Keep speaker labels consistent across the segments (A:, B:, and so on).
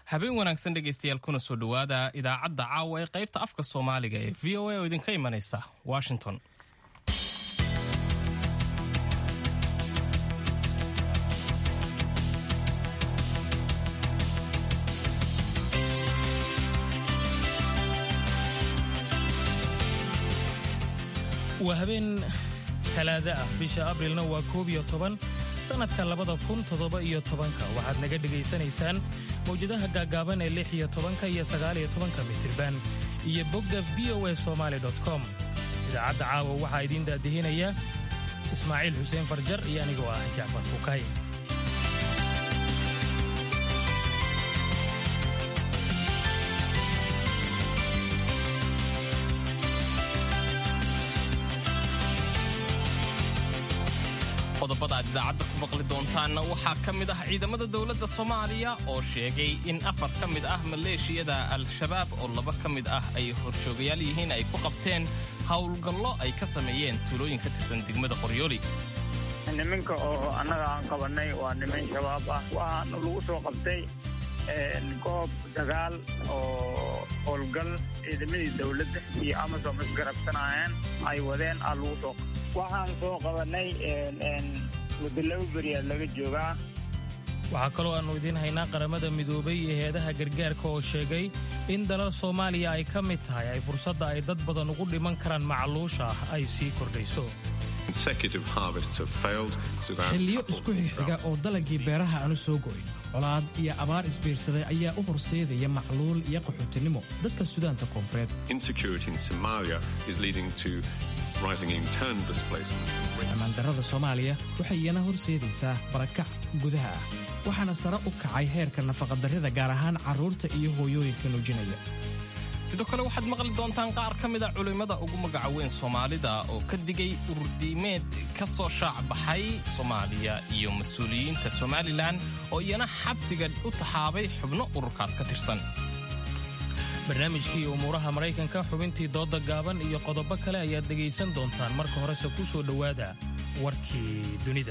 A: habeen wanaagsan dhegaystayaal kuna soo dhowaada idaacadda caawa ee qaybta afka soomaaliga ee v o a oo idinka imanaysa washington
B: waa habeen talaada ah bisha abrilna waa koob iyo toban sannadka labada kun toddoba iyo tobanka waxaad naga dhegaysanaysaan mawjadaha gaaggaaban ee lix iyo tobanka iyo sagaal iyo tobanka mitirban iyo bogga v o a somaali com idaacadda caawa waxaa idiin daadihinaya ismaaciil xuseen farjar iyo anigoo ah jacfar fukay
A: qodobada aad idaacadda ku maqli doontaanna waxaa ka mid ah ciidamada dowladda soomaaliya oo sheegay in afar ka mid ah maleeshiyada al-shabaab oo laba ka mid ah ay horjoogayaal yihiin ay ku qabteen howlgallo ay ka sameeyeen tuulooyin ka tirsan degmada qoryooli
C: niminka oo annaga aan qabannay waa niman shabaab ah waxaana lagu soo qabtay goob dagaal oo howlgal ciidamadii dowladda iyo amasom isgarabsanayeen ay wadeen aa lagu soo waxaan soo qabannay muddo laba beriyaa laga joogaa
B: waxaa kaloo aannu idiin haynaa qaramada midoobay iyo heedaha gargaarka oo sheegay in dalal soomaaliya ay ka mid tahay ay fursadda ay dad badan ugu dhiman karaan macluusha ah ay sii kordhayso
D: xilliyo isku xigxiga oo dalagii beeraha aanu soo go'in colaad iyo abaar isbiirsaday ayaa u horseedaya macluul iyo qaxootinimo dadka sudaanta koonfureed ammaandarrada soomaaliya waxay iyana horseedaysaa barakac gudaha ah waxaana sare u kacay heerka nafaqadarrida gaar ahaan carruurta iyo hooyooyinka nuujinaya
A: sidoo kale waxaad maqli doontaan qaar ka mid a culimmada ugu magaca weyn soomaalida oo ka digay ururdiimeed ka soo shaac baxay soomaaliya iyo mas-uuliyiinta somalilan oo iyana xabsiga u taxaabay xubno ururkaas ka tirsan
B: barnaamijkii umuuraha maraykanka xubintii dooda gaaban iyo qodobo kale ayaad dhegaysan doontaan marka horese ku soo dhowaada warkii dunida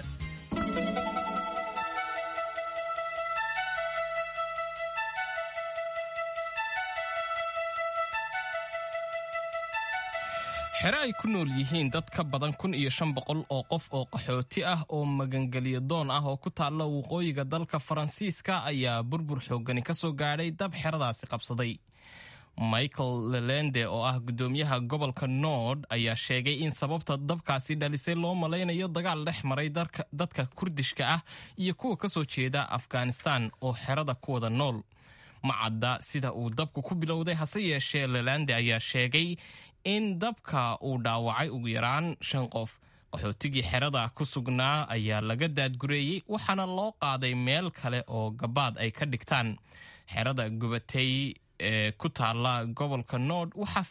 A: xere ay ku nool yihiin dad ka badan kun iyo shan boqol oo qof oo qaxooti ah oo magangelyo doon ah oo ku taalla waqooyiga dalka faransiiska ayaa burbur xooggani ka soo gaadhay dab xeradaasi qabsaday michael lelende oo ah guddoomiyaha gobolka nord ayaa sheegay in sababta dabkaasi dhalisay loo malaynayo dagaal dhex maray dadka kurdishka ah iyo kuwa ka soo jeeda afghanistan oo xerada ku wada nool ma cadda sida uu dabku ku bilowday hase yeeshee lelande ayaa sheegay in dabka uu dhaawacay ugu yaraan shan qof qaxootigii xerada ku sugnaa ayaa laga daadgureeyey waxaana loo qaaday meel kale oo gabaad ay ka dhigtaan xerada gubatay ee ku taalla gobolka nord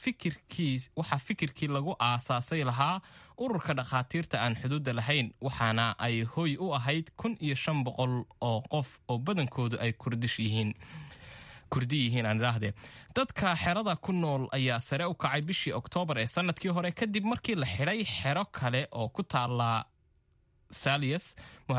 A: waxaa fikirkii lagu aasaasay lahaa ururka dhakhaatiirta aan xuduudda lahayn waxaana ay hoy u ahayd kun iyo shan boqol oo qof oo badankoodu ay kurdish yihiin kurdi yihiin aan idhaahdee dadka xerada ku nool ayaa sare u kacay bishii oktoobar ee sanadkii hore kadib markii la xidhay xero kale oo ku taalla salias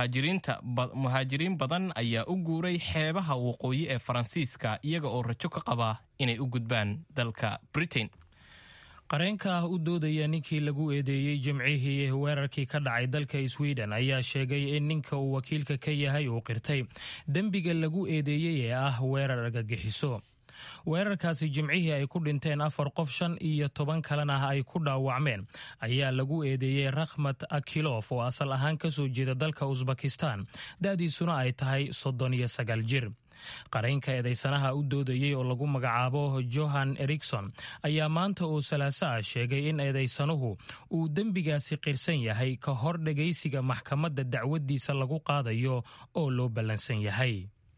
A: muhaajiriin badan ayaa u guuray xeebaha waqooyi ee faransiiska iyaga oo rajo ka qaba inay u gudbaan dalka britain
B: qareenka ah u doodaya ninkii lagu eedeeyey jimcihii weerarkii ka dhacay dalka sweden ayaa sheegay in ninka uu wakiilka ka yahay uu qirtay dembiga lagu eedeeyey ee ah weerar argagixiso weerarkaasi jimcihii ay ku dhinteen afar qof shan iyo toban kalena ay ku dhaawacmeen ayaa lagu eedeeyey rakhmat akilof oo asal ahaan ka soo jeeda dalka usbakistan da'diisuna ay tahay soddon iyo sagaal jir qaraynka eedaysanaha u doodayey oo lagu magacaabo johan erikson ayaa maanta oo salaaso ah sheegay in eedaysanuhu uu dembigaasi qirsan yahay ka hor dhegaysiga maxkamadda dacwaddiisa lagu qaadayo oo loo ballansan yahay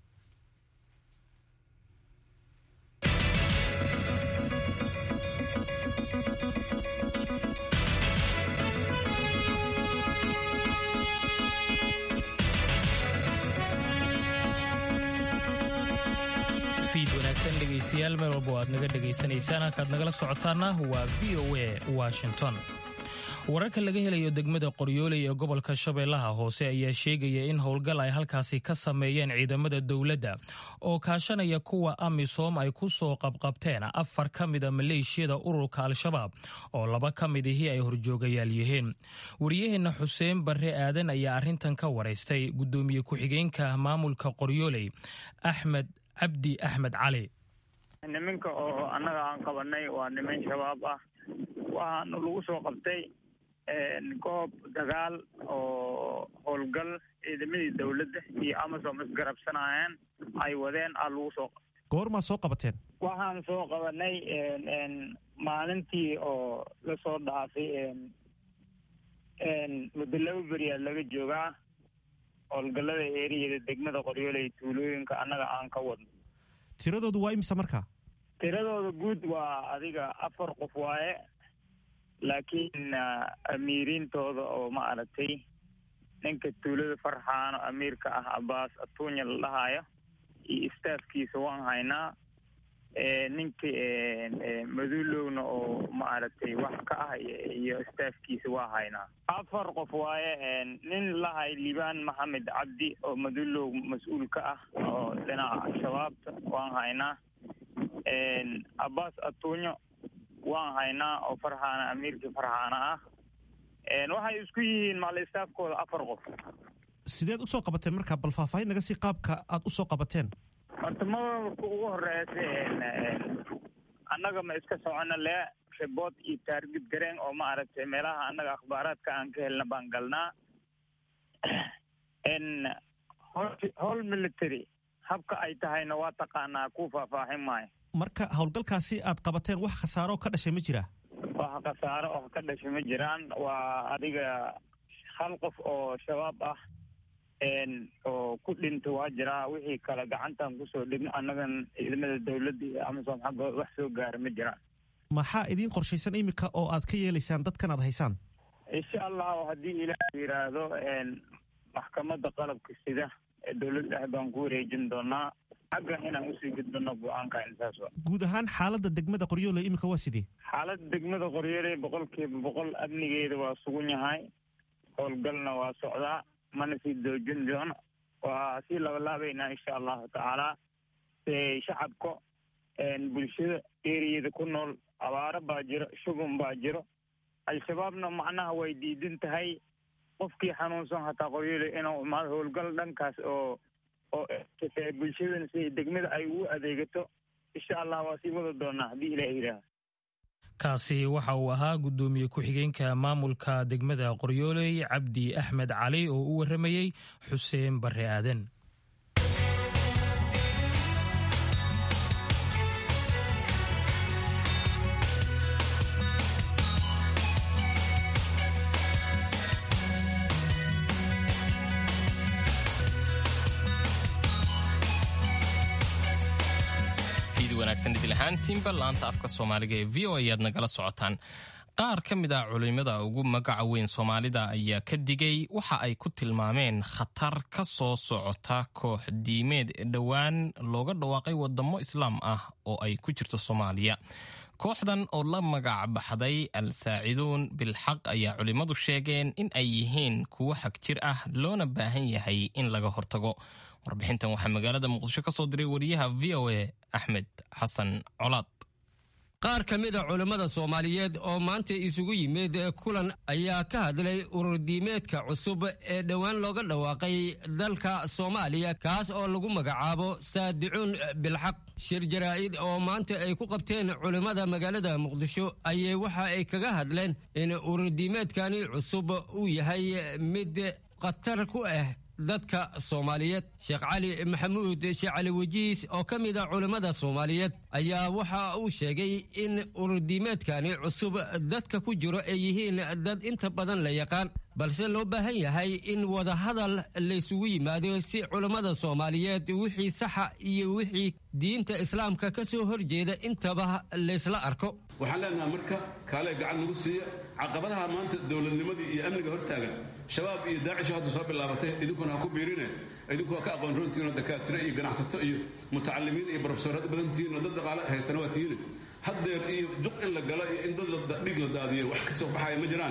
B: dhegeystayaal meel walba oo aad naga dhegaysanaysaan halkaad nagala socotaana waa v o a washington wararka laga helayo degmada qoryooley ee gobolka shabeellaha hoose ayaa sheegaya in howlgal ay halkaasi ka sameeyeen ciidamada dowladda oo kaashanaya kuwa amisom ay ku soo qabqabteen afar ka mida maleeshiyada ururka al-shabaab oo laba ka mid ihii ay horjoogayaal yihiin wariyaheenna xuseen barre aadan ayaa arrintan ka waraystay guddoomiye ku-xigeenka maamulka qoryooley axmed cabdi axmed cali
C: niminka oo annaga aan qabanay waa niman shabaab ah waxaana lagu soo qabtay goob dagaal oo howlgal ciidamadii dowladda iyo amasom isgarabsanayeen ay wadeen aa lagu soo qabtay
E: goormaa soo qabateen
C: waxaan soo qabanay maalintii oo lasoo dhaafay muddo laba beriyaad laga joogaa howlgallada eeriyada degmada qoryooley tuulooyinka annaga aan ka wadno
E: tiradoodu waa imisa markaa
C: tiradooda guud waa adiga afar qof waaye laakiin amiiriintooda oo ma aragtay ninka tuulada farxaano amiirka ah abaas atuunya la dhahaayo iyo istaafkiisa waan haynaa ninka madulowna oo ma aragtay wax ka ah iyo istaafkiisa waa haynaa afar qof waaye nin lahay libaan maxamed cabdi oo madulow mas-uul ka ah oo dhinaca shabaabta waan haynaa abaas atuunyo waan haynaa oo farxaana amiirkii farxaana ah waxay isku yihiin maalistaafkooda afar qof
E: sideed usoo qabateen markaa bal faahfaahin naga sii qaabka aad usoo qabateen
C: horta madalka ugu horeysa annaga ma iska socono lee ribood iyo taargid gareen oo ma aragtay meelaha annaga akhbaaraadka aan ka helna baan galnaa howl military habka ay tahayna waa taqaanaa ku faahfaahin maayo
E: marka howlgalkaasi aad qabateen wax khasaaro ka dhashay ma jiraa
C: wax khasaaro oo ka dhashay ma jiraan waa adiga hal qof oo shabaab ah oo ku dhinta waa jiraa wixii kale gacantaan kusoo dhigno annagan ciidamada dowladda iyo amasom xaggooda wax soo gaara ma jiraan
E: maxaa idiin qorshaysan iminka oo aad ka yeelaysaan dadkan aad haysaan
C: insha allahu haddii ilaah yidhaahdo maxkamadda qalabka sida ee dowladda ah baan ku wareejin doonaa xagga inaan usii gudbano go-aanka intaas wa
E: guud ahaan xaaladda degmada qoryooley iminka waa sidee
C: xaaladda degmada qoryooley boqolkiiba boqol amnigeeda waa sugan yahay howlgalna waa socdaa mana sii doojin doono waa sii labalaabaynaa insha allahu tacaala shacabka bulshada eriyada ku nool abaaro baa jiro shugun baa jiro al-shabaabna macnaha way diidan tahay qofkii xanuunsan hataa qoryooley inuu imaado howlgal dhankaas oo oo bulshadana si degmada ay ugu adeegato insha allah waa sii wada doonaa haddii ilaah yidhaaha
B: kaasi waxa uu ahaa guddoomiye ku-xigeenka maamulka degmada qoryooley cabdi axmed cali oo u warramayey xuseen barre aadan
A: ahaantiinba laanta afka soomaaliga ee v o ayaad nagala socotaan qaar ka mid ah culimada ugu magaca weyn soomaalida ayaa ka digay waxa ay ku tilmaameen khatar ka soo socota koox diimeed dhowaan looga dhawaaqay wadamo islaam ah oo ay ku jirto soomaaliya kooxdan oo la magac baxday al-saaciduun bilxaq ayaa culimmadu sheegeen in ay yihiin kuwo xag jir ah loona baahan yahay in laga hortago warbixintan waxaa magaalada muqdisho ka soo diray wariyaha v o a axmed xasan colaad
F: qaar ka mid a culammada soomaaliyeed oo maanta isugu yimid kulan ayaa ka hadlay ururdiimeedka cusub ee dhowaan looga dhawaaqay dalka soomaaliya kaas oo lagu magacaabo saadicuun bilxaq shir jaraa'id oo maanta ay ku qabteen culimmada magaalada muqdisho ayay waxa ay kaga hadleen in ururdiimeedkani cusub uu yahay mid khatar ku ah dadka soomaaliyeed sheekh cali maxamuud sheekh cali wajiis oo ka mid a culimmada soomaaliyeed ayaa waxa uu sheegay in ururdiimeedkani cusub dadka ku jiro ay yihiin dad inta badan la yaqaan balse loo baahan yahay in wadahadal laysugu yimaado si culammada soomaaliyeed wixii saxa iyo wixii diinta islaamka ka soo horjeeda intaba laysla arko
G: waxaan leenaha marka kaale gacan nagu siiya caqabadaha maanta dowladnimadii iyo amniga hortaagan shabaab iyo daacisho hadda soo bilaabatay idinkuna ha ku biirine idinku waa ka aqoon runtiinoo dakaatire iyo ganacsato iyo mutacalimiin iyo barofesoorad badantihiin oo dad dhaqaale haystana waa tihiine haddeer iyo juq in la galo iyo in dad dhiig la daadiyo wax ka soo baxaya ma jiraane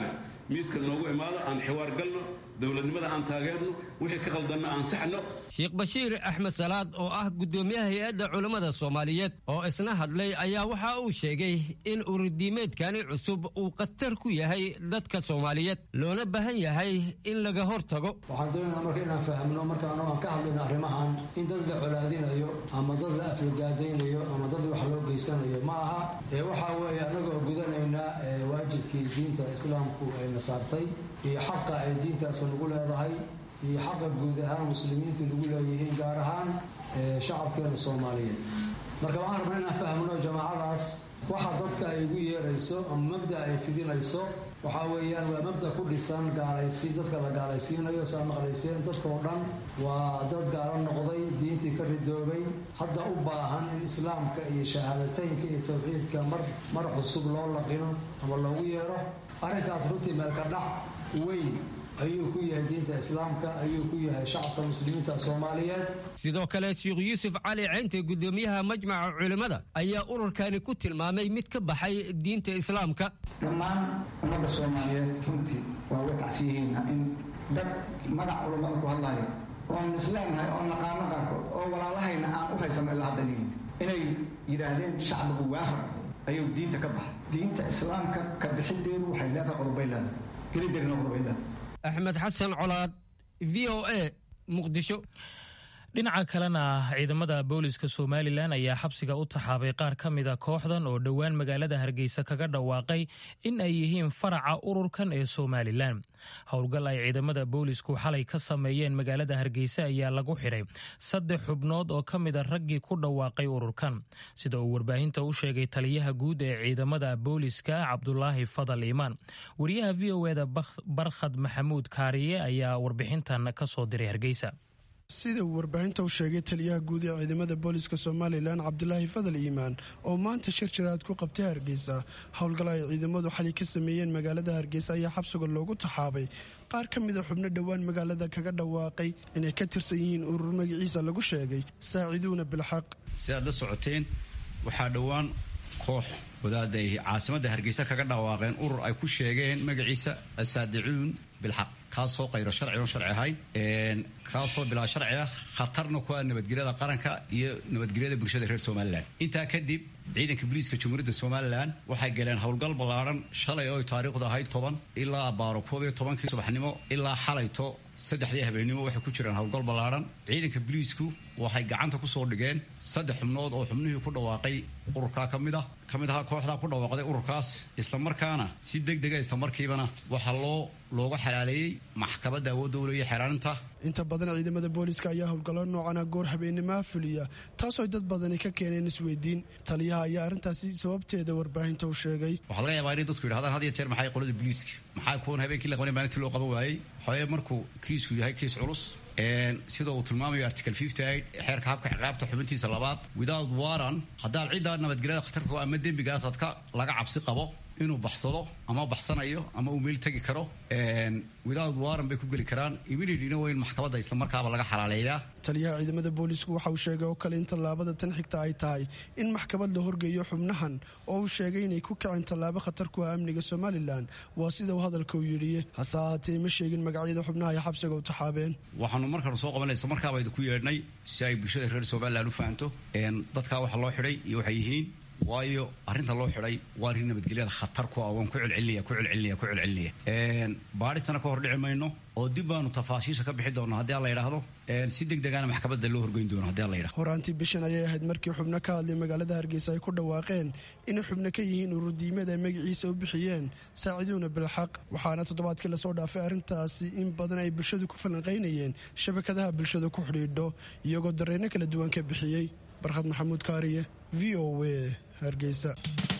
G: miiska noogu imaado aan xiwaar galno dowladnimada aan taageerno wixii ka qaldanna aan saxno
F: sheekh bashiir axmed salaad oo ah guddoomiyaha hay-adda culammada soomaaliyeed oo isna hadlay ayaa waxa uu sheegay in ururdiimeedkani cusub uu khatar ku yahay dadka soomaaliyeed loona baahan yahay in laga hor tago
H: waxaan doonaynaa marka inaan fahamno marka anagu aan ka hadlayno arrimahan in dad la colaadinayo ama dad la aflagaadaynayo ama dad wax loo geysanayo ma aha ee waxaa weeye annagoo gudanaynaa waajibkii diinta islaamku ayna saartay iyo xaqa ay diintaas nagu leedahay iyo xaqa guud ahaan muslimiintu nagu leeyihiin gaar ahaan shacabkeena soomaaliyeed marka waxaan rabnaa inaan fahmno jamaacadaas waxa dadka ay ugu yeerayso ama mabda ay fidinayso waxaa weeyaan waa mabda ku dhisan gaalaysi dadka la gaalaysiinayo saa maqlayseen dadka oo dhan waa dad gaalo noqday diintii ka ridoobay hadda u baahan in islaamka iyo shahaadateynka iyo tawxiidka mar mar cusub loo laqino ama loogu yeero arrinkaas runtii meelka dhac weyn ayuu ku yahay diinta islaamka ayuu ku yahay shacabka muslimiinta soomaaliyeed
F: sidoo kale sheekh yuusuf cali ceynte guddoomiyaha majmaca culimmada ayaa ururkani ku tilmaamay mid ka baxay diinta islaamka
I: dhammaan ummadda soomaaliyeed runtii waa uga tacsiyihiina in dad magac culammada ku hadlaya oon isleenahay oon naqaano qaarkood oo walaalahayna aan u haysano ilaa haddan inay yidhaahdeen shacbigu waahar ayuu diinta ka baxay diinta islaamka ka bixideedu waxay leedahay qodobay leedahay gelideerina qodobay leedahay
F: axmed xasan colaad v o a muqdisho
B: dhinaca kalena ciidamada booliska somalilan ayaa xabsiga u taxaabay qaar ka mida kooxdan oo dhowaan magaalada hargeysa kaga dhawaaqay in ay yihiin faraca ururkan ee somalilan howlgal ay ciidamada boolisku xalay ka sameeyeen magaalada hargeysa ayaa lagu xidhay saddex xubnood oo ka mida raggii ku dhawaaqay ururkan sida uu warbaahinta u sheegay taliyaha guud ee ciidamada booliska cabdulaahi fadal iimaan wariyaha v o eda barkhad maxamuud kaariye ayaa warbixintan ka soo diray hargeysa
J: sida uu warbaahinta u sheegay taliyaha guud ee ciidamada booliska somalilan cabdulaahi fadal iimaan oo maanta shir jiraad ku qabtay hargeysa howlgal ay ciidamadu xali ka sameeyeen magaalada hargeysa ayaa xabsiga loogu taxaabay qaar ka mida xubno dhowaan magaalada kaga dhawaaqay inay ka tirsan yihiin urur magaciisa lagu sheegay saaciduuna bilxaq
K: si aad la socoteen waxaa dhowaan koox wadaada ay caasimadda hargeysa kaga dhawaaqeen urur ay ku sheegeen magaciisa asaadicuun bilxaq kaasoo qayro sharci oon sharci ahayn kaasoo bilaa sharci ah khatarna ku ah nabadgelyada qaranka iyo nabadgelyada bulshada reer somalilan intaa kadib ciidanka booliiska jamhuuriyadda somalilan waxay galeen howlgal ballaadhan shalay oo taariikhdu ahayd toban ilaa baaro koob iyo tobankii subaxnimo ilaa xalayto saddexdii habeennimo waxay ku jireen howlgal ballaadhan ciidanka booliisku waxay gacanta kusoo dhigeen saddex xubnood oo xubnihii ku dhawaaqay ururkaa ka mid ah ka mid ahaa kooxdaa ku dhawaaqday ururkaas islamarkaana si deg dega islamarkiibana waxaa loo looga xalaaleeyey maxkamadda awoodda u leeya xeelaaninta
J: inta badan ciidamada booliska ayaa howlgallo noocana goor habeennimaha fuliya taasoo dad badani ka keeneen isweydiin taliyaha ayaa arrintaasi sababteeda warbaahinta u sheegay
K: waxaa laga yaabaa inay dadku yidhahdaan had iyo jeer maxay qolada booliiska maxaa kuwan habeenkii la qabanay maalintii loo qaban waayey xoye markuu kiisku yahay kiis culus sida uu tilmaamayo article xeerka habka ciqaabta xubintiisa labaad without waran haddaad ciddaa nabadgelyada khatarta ama dembigaasaad ka laga cabsi qabo inuu baxsado ama baxsanayo ama uu meel tegi karo without waran bay ku geli karaan immediatelyna waa in maxkamadda islamarkaaba laga xalaaleeyaa
J: taliyaha ciidamada boolisku waxa uu sheegay oo kale in tallaabada tan xigta ay tahay in maxkamad la horgeeyo xubnahan oo uu sheegay inay ku kaceen tallaabo khatar ku ah amniga somalilan waa sida uu hadalka u yidhi hase ahaatee ma sheegin magacyada xubnaha ay xabsiga u taxaabeen
K: waxaanu markaanu soo qabanay islamarkaaba idinku yeedhnay si ay bulshada reer somalilan u fahanto dadkaa waxa loo xidhay iyo waxay yihiin waayo arrinta loo xidhay waa arrin nabadgelyada khatar ku ah waan ku celcelinaya ku celcelinaya ku celcelinaya baadhistana ka hor dhici mayno oo dib baanu tafaasiisha ka bixi doona haddii alla yidhaahdo si deg degaana maxkamadda loo horgeyn doono haddii alla yidhahdo
J: horaantii bishan ayay ahayd markii xubno ka hadlay magaalada hargeysa ay ku dhawaaqeen inay xubno ka yihiin ururdiimada ay magaciisa u bixiyeen saaciduuna bilxaq waxaana toddobaadkii lasoo dhaafay arrintaasi in badan ay bulshadu ku falanqaynayeen shabakadaha bulshada ku xidhiidho iyagoo dareenno kala duwan ka bixiyey barkhad maxamuud kaariye v o a hargeysa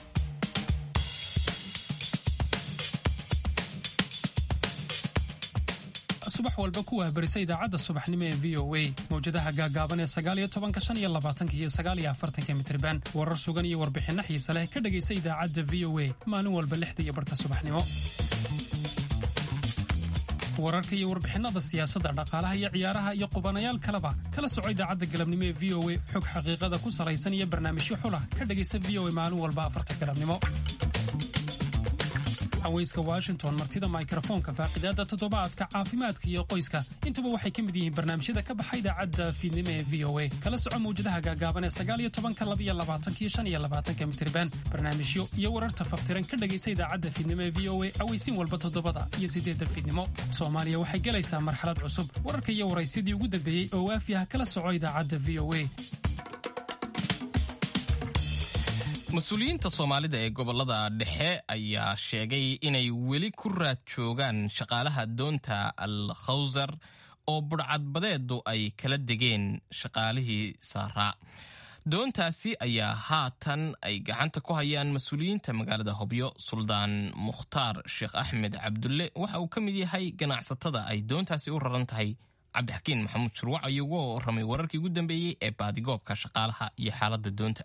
L: subax walba ku wahbarisa idaacadda subaxnimo ee v o a mawjadaha gaagaaban ee sagaaliyo tobanka shan iyo labaatanka iyo sagaaliyo afartanka mitriban warar sugan iyo warbixinno xiise leh ka dhegaysa idaacadda v o a maalin walba lixda iyo barhka subaxnimo wararka iyo warbixinada siyaasadda dhaqaalaha iyo ciyaaraha iyo qubanayaal kaleba kala soco idaacadda galabnimo ee v o a xog xaqiiqada ku salaysan iyo barnaamijyo xulah ka dhegaysa v o a maalin walba afarta galabnimo haweyska washington martida mikrofoonka faaqidaada toddobaadka caafimaadka iyo qoyska intuba waxay ka mid yihiin barnaamijyada ka baxa idaacadda fiidnimo ee v o a kala soco mawjadaha gaagaaban ee sagaaliyo tobanka labiyo labaatankiyo shan iyo labaatanka mitriban barnaamijyo iyo wararta faftiran ka dhegaysa idaacadda fiidnimo ee v o a aweysiin walba toddobada iyo siddeedda fiidnimo soomaaliya waxay gelaysaa marxalad cusub wararka iyo waraysidii ugu dambeeyey oo waafi ah kala soco idaacadda v o a
A: mas-uuliyiinta soomaalida ee gobolada dhexe ayaa sheegay inay weli ku raad joogaan shaqaalaha doonta al khawsar oo budhcadbadeedu ay kala degeen shaqaalihii saaraa doontaasi ayaa haatan ay gacanta ku hayaan mas-uuliyiinta magaalada hobyo suldaan mukhtaar sheekh axmed cabdulle waxa uu ka mid yahay ganacsatada ay doontaasi u raran tahay cabdixakiin maxamuud shurwac ayuu uga warramay wararkii ugu dambeeyey ee baadigoobka shaqaalaha iyo xaaladda doonta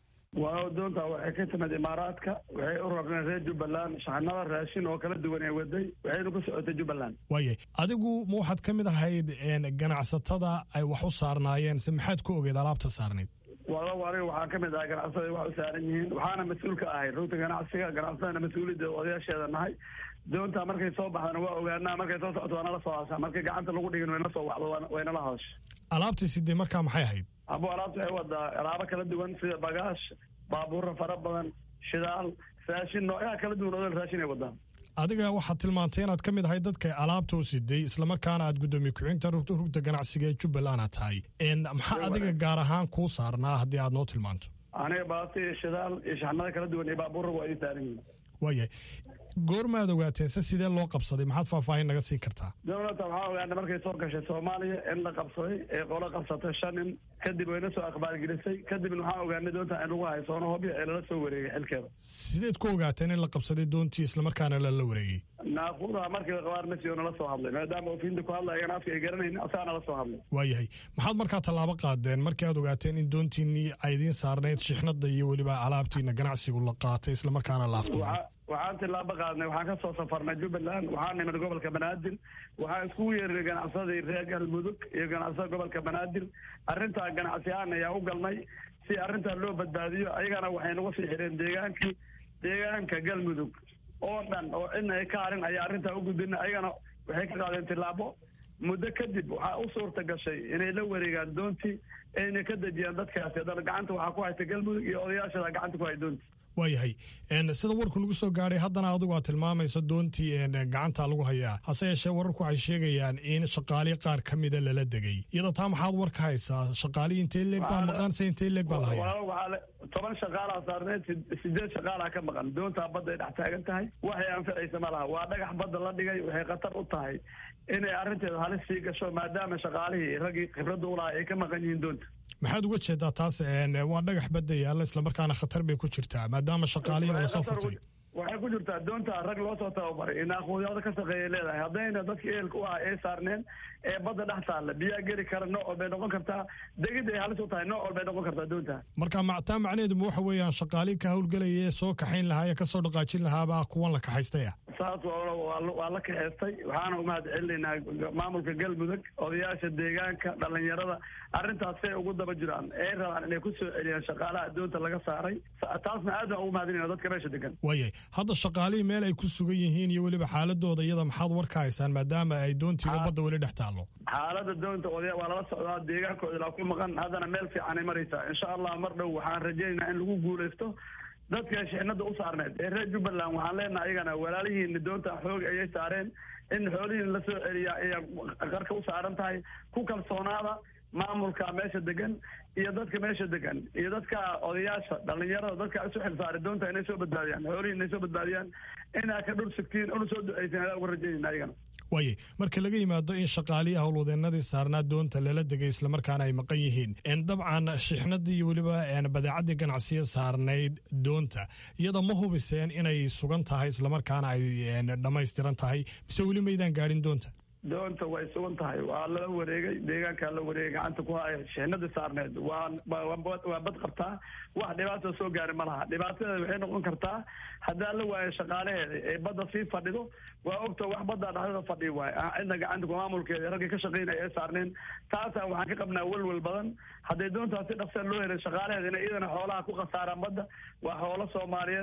M: waa doonta waxay ka timid imaaraadka waxay u rarneen reer jubbaland shaxnada raashin oo kala duwan ee waday waxaynu ku socotay jubbaland
N: waaye adigu ma waxaad ka mid ahayd ganacsatada ay wax u saarnaayeen se maxaad ku ogeed alaabta saarnayd
M: walow aniga waxaa ka mid ahay ganacsatada wax u saaran yihiin waxaana mas-uul ka ahay rugta ganacsiga ganacsatadana mas-uuliyadda odayaasheeda nahay doonta markay soo baxdana waa ogaanaa markay soo socoto waa nala soo hashaa markay gacanta lagu dhigin wayna soo waxdo waynala hadasha
N: alaabtii sidee markaa maxay ahayd
M: abo alaabta waxay wadaa alaabo kala duwan sida bagaash baabuurra fara badan shidaal raashin noocyaha kala duwan odol raashin ay wadaan
N: adiga waxaad tilmaantay inaad ka mid ahay dadka alaabta u siday islamarkaana aad guddoomiye ku-xigta rugta ganacsiga ee jubbaland aad tahay maxaa adiga gaar ahaan kuu saarnaa haddii aad noo tilmaanto
M: aniga baati iyo shidaal iyo shaxnada kala duwan iyo baabuurra waa ii saaran yihiin
N: waayahay goormaad ogaateen se sidee loo qabsaday maxaad faahfaahin naga siin kartaa
M: dowladda waxaa ogaana markay soo gashay soomaaliya in la qabsaday ee qolo qabsatay shan nin kadib wayna soo akhbaargelisay kadibna waxaa ogaanay doonta in lagu haysoono hobyo ee lala soo wareegay xilkeeda
N: sideed ku ogaateen in la qabsaday doontii islamarkaana lala wareegay
M: naaquudaha markii qabaar masiyo nala soo hadlay maadaama ofiinta ku hadlay ayagana afka ay garanaynin asaa nala soo hadlay
N: waayahay maxaad markaa tallaabo qaadeen markii aad ogaateen in doontiinii ay idiin saarnayd shixnada iyo weliba alaabtiina ganacsigu la qaatay islamarkaana laafto
M: waxaan tilaabo qaadnay waxaan ka soo safarnay jubbaland waxaan nimid gobolka banaadir waxaan iskugu yeernay ganacsadii reer galmudug iyo ganacsada gobolka banaadir arrintaa ganacsi ahaan ayaa u galnay si arrintaa loo badbaadiyo ayagana waxay nagu sii xireen deegaankii deegaanka galmudug oo dhan oo cidna ay ka harin ayaa arrintaa u gudbina ayagana waxay ka qaadeen tilaabo muddo kadib waxaa u suurta gashay inay la wareegaan doontii ayna ka dejiyaan dadkaasi haddana gacanta waxaa ku hayta galmudug iyo odayaashada gacanta ku hay doontii
N: waayahay sida warku nagu soo gaadhay haddana adigu aad tilmaamayso doontii gacanta lagu hayaa hase yeeshee wararku waxay sheegayaan in shaqaalihi qaar ka mida lala degay iyada taa maxaad war ka haysaa shaqaalihii intee leeg baa maqan se intee leeg baa la hayaa
M: toban shaqaalaa saarneed sideed shaqaalaa ka maqan doontaa badda ay dhex taagan tahay waxay anficaysa ma laha waa dhagax badda la dhigay waxay khatar u tahay inay arrinteeda halis sii gasho maadaama shaqaalihii raggii khibradda u lahaa ay ka maqan yihiin doonta
N: maxaad uga jeedaa taas waa dhagax badda yaalla islamarkaana khatar bay ku jirtaa maadaama shaqaalihiina lasoo furtay
M: waxay ku jirtaa doonta rag loo soo tababaray naaquudyada ka shaqeeyay leedahay haddayna dadka ehelka u ah ay saarneen ee badda dhex taalla biyaa geli kara nooc walbay noqon kartaa degid ay halis u tahay nooc walbay noqon kartaa doonta
N: marka taa macnaheedu ma waxa weeyaan shaqaalihi ka howlgelaya ee soo kaxayn lahaa ee kasoo dhaqaajin lahaabaa kuwan la kaxaystaya
M: saas waa la kaxeystay waxaana umahad celinaynaa maamulka galmudug odayaasha deegaanka dhalinyarada arrintaas say ugu daba jiraan ay rabaan inay ku soo celiyaan shaqaalaha doonta laga saaray taasna aad baan ugu mahadinayna dadka meesha degan
N: waayay hadda shaqaalihii meel ay ku sugan yihiin iyo weliba xaaladooda iyada maxaad war ka haysaan maadaama ay doontiiba badda weli dhex taallo
M: xaalada doonta odaya waa lala socdaa deegaankooda ilaa ku maqan haddana meel fiicanay maraysaa insha allah mar dhow waxaan rajaynaynaa in lagu guulaysto dadka shixnada u saarneed ee reer jubbaland waxaan leenahay ayagana walaalihiina doonta xoog ayay saareen in xoolihiina la soo celiya ayaa qarka u saaran tahay ku kalsoonaada maamulka meesha degan iyo dadka meesha degan iyo dadka odayaasha dhalinyarada dadka isu xilsaaray doonta inay soo badbaadiyaan xoolihi inay soo badbaadiyaan inaa ka dhur sigtiin una soo ducaysin adaa uga rajaynayna ayagana
N: waaye marka laga yimaado in shaqaalihii howlwadeenadii saarnaa doonta lala degay islamarkaana ay maqan yihiin dabcan shixnadii iyo weliba badeecadii ganacsiya saarnayd doonta iyada ma hubiseen inay sugan tahay islamarkaana ay dhammaystiran tahay mise weli maydaan gaadhin doonta
M: doonta way sugan tahay waa lala wareegay deegaankaa la wareegay gacanta ku haya shixnadii saarneed waa waa bad qabtaa wax dhibaata soo gaari ma laha dhibaatadeeda waxay noqon kartaa haddaan la waayo shaqaalaheeda ee badda sii fadhido waa ogta wax baddaa dhexdada fadhi waay cidna gacanta maamulkeeda raggii ka shaqaynaya ee saarneen taasaa waxaan ka qabnaa welwel badan hadday doontaas si dhaqsan loo helay shaqaalaheeda inay iyadana xoolaha ku khasaaraan badda waa xoolo soomaaliyeed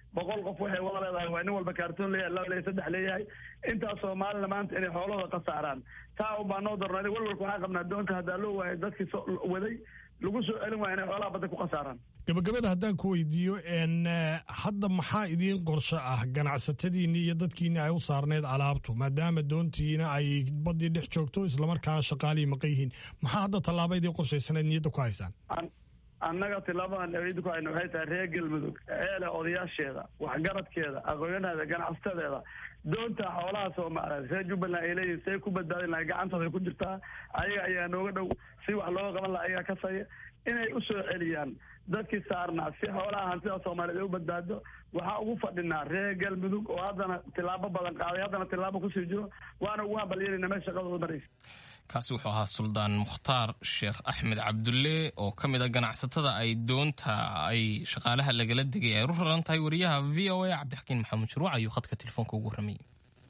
M: boqol qof waxay wada leedahay waa nin walba kaartoon leeyahay laba leeyahay saddex leeyahay intaas soomaalina maanta inay xoolahooda khasaaraan taa un baa noo darnaaday walwalka waxaan qabnaa doonta haddaa loo waayay dadkii soo waday lagu soo celin waaya inay xoolaha badda ku khasaaraan
N: gabagabada haddaan ku weydiiyo hadda maxaa idiin qorsho ah ganacsatadiinni iyo dadkiinni ay u saarneyd alaabtu maadaama doontiina ay baddii dhex joogto islamarkaana shaqaalihii maqan yihiin maxaa hadda tallaaba idiin qorshaysanayd niyadda ku haysaan
M: annaga tilaabadan eed ku hayno waxay tahay reer galmudug eele odayaasheeda waxgaradkeeda aqoonyaheeda ganacsadeeda doonta xoolaha soomaaliyeed reer jubbaland ay leeyihin say ku badbaadin lahay gacantooda ku jirtaa ayaga ayaa nooga dhow si wax looga qaban laha ayagaa kasaya inay u soo celiyaan dadkii saarnaa si xoolaha hantida soomaaliyeed ay u badbaado waxaa ugu fadhinaa reer galmudug oo haddana tilaabo badan qaaday haddana tilaabo kusii jiro waana ugu hambalyeelina meel shaqadooda maraysa
A: kaasi wuxuu ahaa suldaan mukhtaar sheekh axmed cabdulle oo ka mid a ganacsatada ay doonta ay shaqaalaha lagala degay ay u raran tahay wariyaha v o a cabdixakiin maxamuud shuruuc ayuu khadka telefoonka ugu warramayay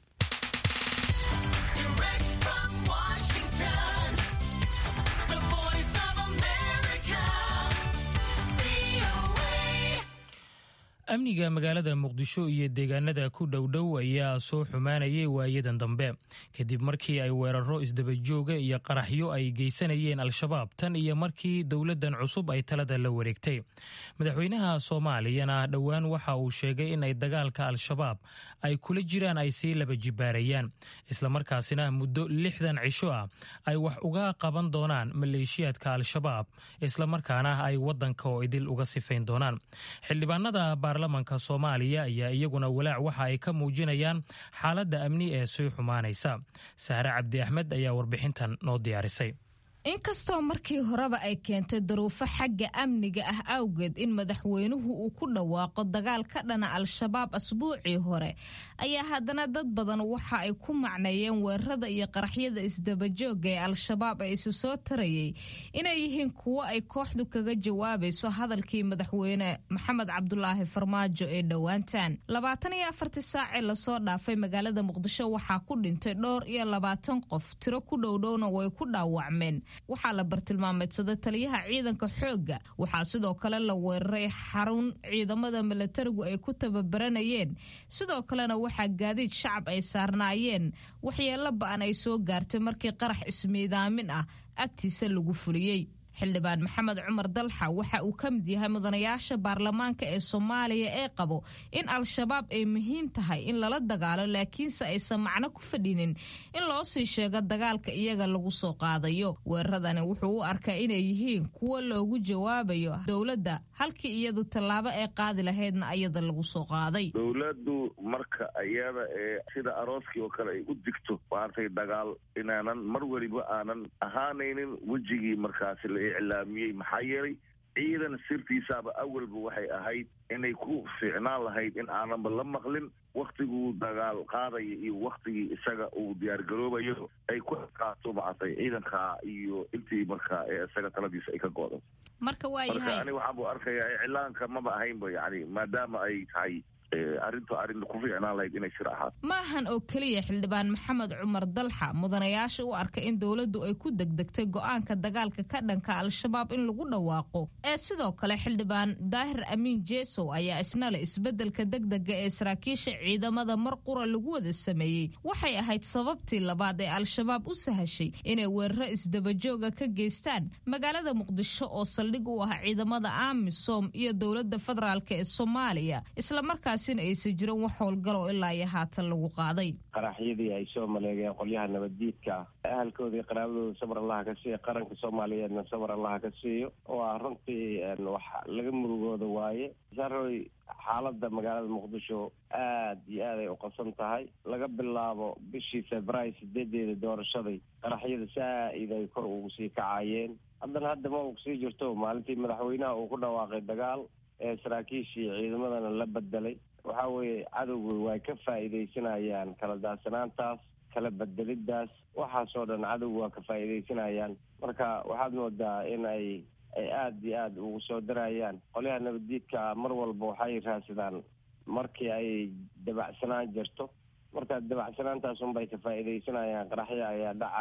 B: amniga magaalada muqdisho iyo deegaanada ku dhowdhow ayaa soo xumaanayay waayadan dambe kadib markii ay weeraro isdabajooga iyo qaraxyo ay geysanayeen al-shabaab tan iyo markii dowladdan cusub ay talada la wareegtay madaxweynaha soomaaliyana dhowaan waxa uu sheegay in ay dagaalka al-shabaab ay kula jiraan ay sii laba jibaarayaan islamarkaasina muddo lixdan cisho ah ay wax uga qaban doonaan maleeshiyaadka al-shabaab islamarkaana ay wadanka oo idil uga sifayn doonaan xildhibaanada baarlamanka soomaaliya ayaa iyaguna walaac waxa ay ka muujinayaan xaaladda amni ee sii xumaanaysa sahre cabdi axmed ayaa warbixintan noo diyaarisay
O: inkastoo markii horeba ay keentay daruufo xagga amniga ah awgeed in madaxweynuhu uu ku dhawaaqo dagaal ka dhana al-shabaab asbuucii hore ayaa haddana dad badan waxa ay ku macneeyeen weerarada iyo qaraxyada isdabajooga ee al-shabaab ee isu soo tarayay inay yihiin kuwo ay kooxdu kaga jawaabayso hadalkii madaxweyne maxamed cabdulaahi farmaajo ee dhowaantan labaatan iyo afartii saacee lasoo dhaafay magaalada muqdisho waxaa ku dhintay dhowr iyo labaatan qof tiro ku dhowdhowna way ku dhaawacmeen waxaa la bartilmaameedsaday taliyaha ciidanka xoogga waxaa sidoo kale la weeraray xarun ciidamada milatarigu ay ku tababaranayeen sidoo kalena waxaa gaadiid shacab ay saarnaayeen waxyeello ba-an ay soo gaartay markii qarax ismiidaamin ah agtiisa lagu fuliyey xildhibaan maxamed cumar dalxa waxa uu ka mid yahay mudanayaasha baarlamaanka ee soomaaliya ee qabo in al-shabaab ay muhiim tahay in lala dagaalo laakiinse aysan macno ku fadhinin in loo sii sheego dagaalka iyaga lagu soo qaadayo weeraradani wuxuu u arkaa inay yihiin kuwo loogu jawaabayo dowladda halkii iyadu tallaabo ay qaadi lahaydna ayada lagu soo qaaday
P: dowladdu marka iyada ee sida arooskii oo kale ay u digto maartay dagaal inaanan mar weliba aanan ahaanaynin wejigii markaasi la iclaamiyey maxaa yeelay ciidan sirtiisaaba awalba waxay ahayd inay ku fiicnaan lahayd in aananba la maqlin waktiguu dagaal qaadaya iyo waktigii isaga uu diyaargaroobayo ay ku qaato macatay ciidanka iyo intii marka ee isaga taladiisa ay ka go'do
O: marka waayahay
P: marka ani waxaan bu arkayaa iclaanka maba ahaynba yani maadaama ay tahay arrintu arrin ku fiicnaan lahayd inay shir ahaato
O: maahan oo keliya xildhibaan maxamed cumar dalxa mudanayaasha u arka in dowladdu ay ku degdegtay go'aanka dagaalka ka dhanka al-shabaab in lagu dhawaaqo ee sidoo kale xildhibaan daahir amiin jeesow ayaa isna leh isbeddelka degdega ee saraakiisha ciidamada mar qura lagu wada sameeyey waxay ahayd sababtii labaad ee al-shabaab u sahashay inay weeraro isdabajooga ka geystaan magaalada muqdisho oo saldhig u ah ciidamada amisom iyo dowladda federaalk ee soomaaliya islamarkaas aysan jirin wax howlgaloo ilaa iyo haatan lagu qaaday
Q: qaraxyadii ay soo maleegeen qolyaha nabaddiidka ah ahalkoodii qaraabadooda sabar allaha ka siiya qaranka soomaaliyeedna sabar allaha ka siiyo oo ah runtii wax laga murugooda waaye saroy xaaladda magaalada muqdisho aad iyo aad ay u qabsan tahay laga bilaabo bishii februaayo sideedeeda doorashaday qaraxyada saa-id ay kor ugu sii kacayeen haddana hadda ma ugu sii jirto maalintii madaxweynaha uu ku dhawaaqay dagaal ee saraakiishii ciidamadana la bedelay waxaa weeye cadowga way ka faa'iidaysanayaan kala daadsanaantaas kala bedelidaas waxaasoo dhan cadowga waa ka faa'iidaysanayaan marka waxaad moodaa in ay ay aada iyo aada ugu soo darayaan qolyaha nabaddiidka mar walba waxay raadsadaan markii ay dabacsanaan jirto marka dabacsanaantaas unbay ka faa'iidaysanayaan qaraxyo ayaa dhacayay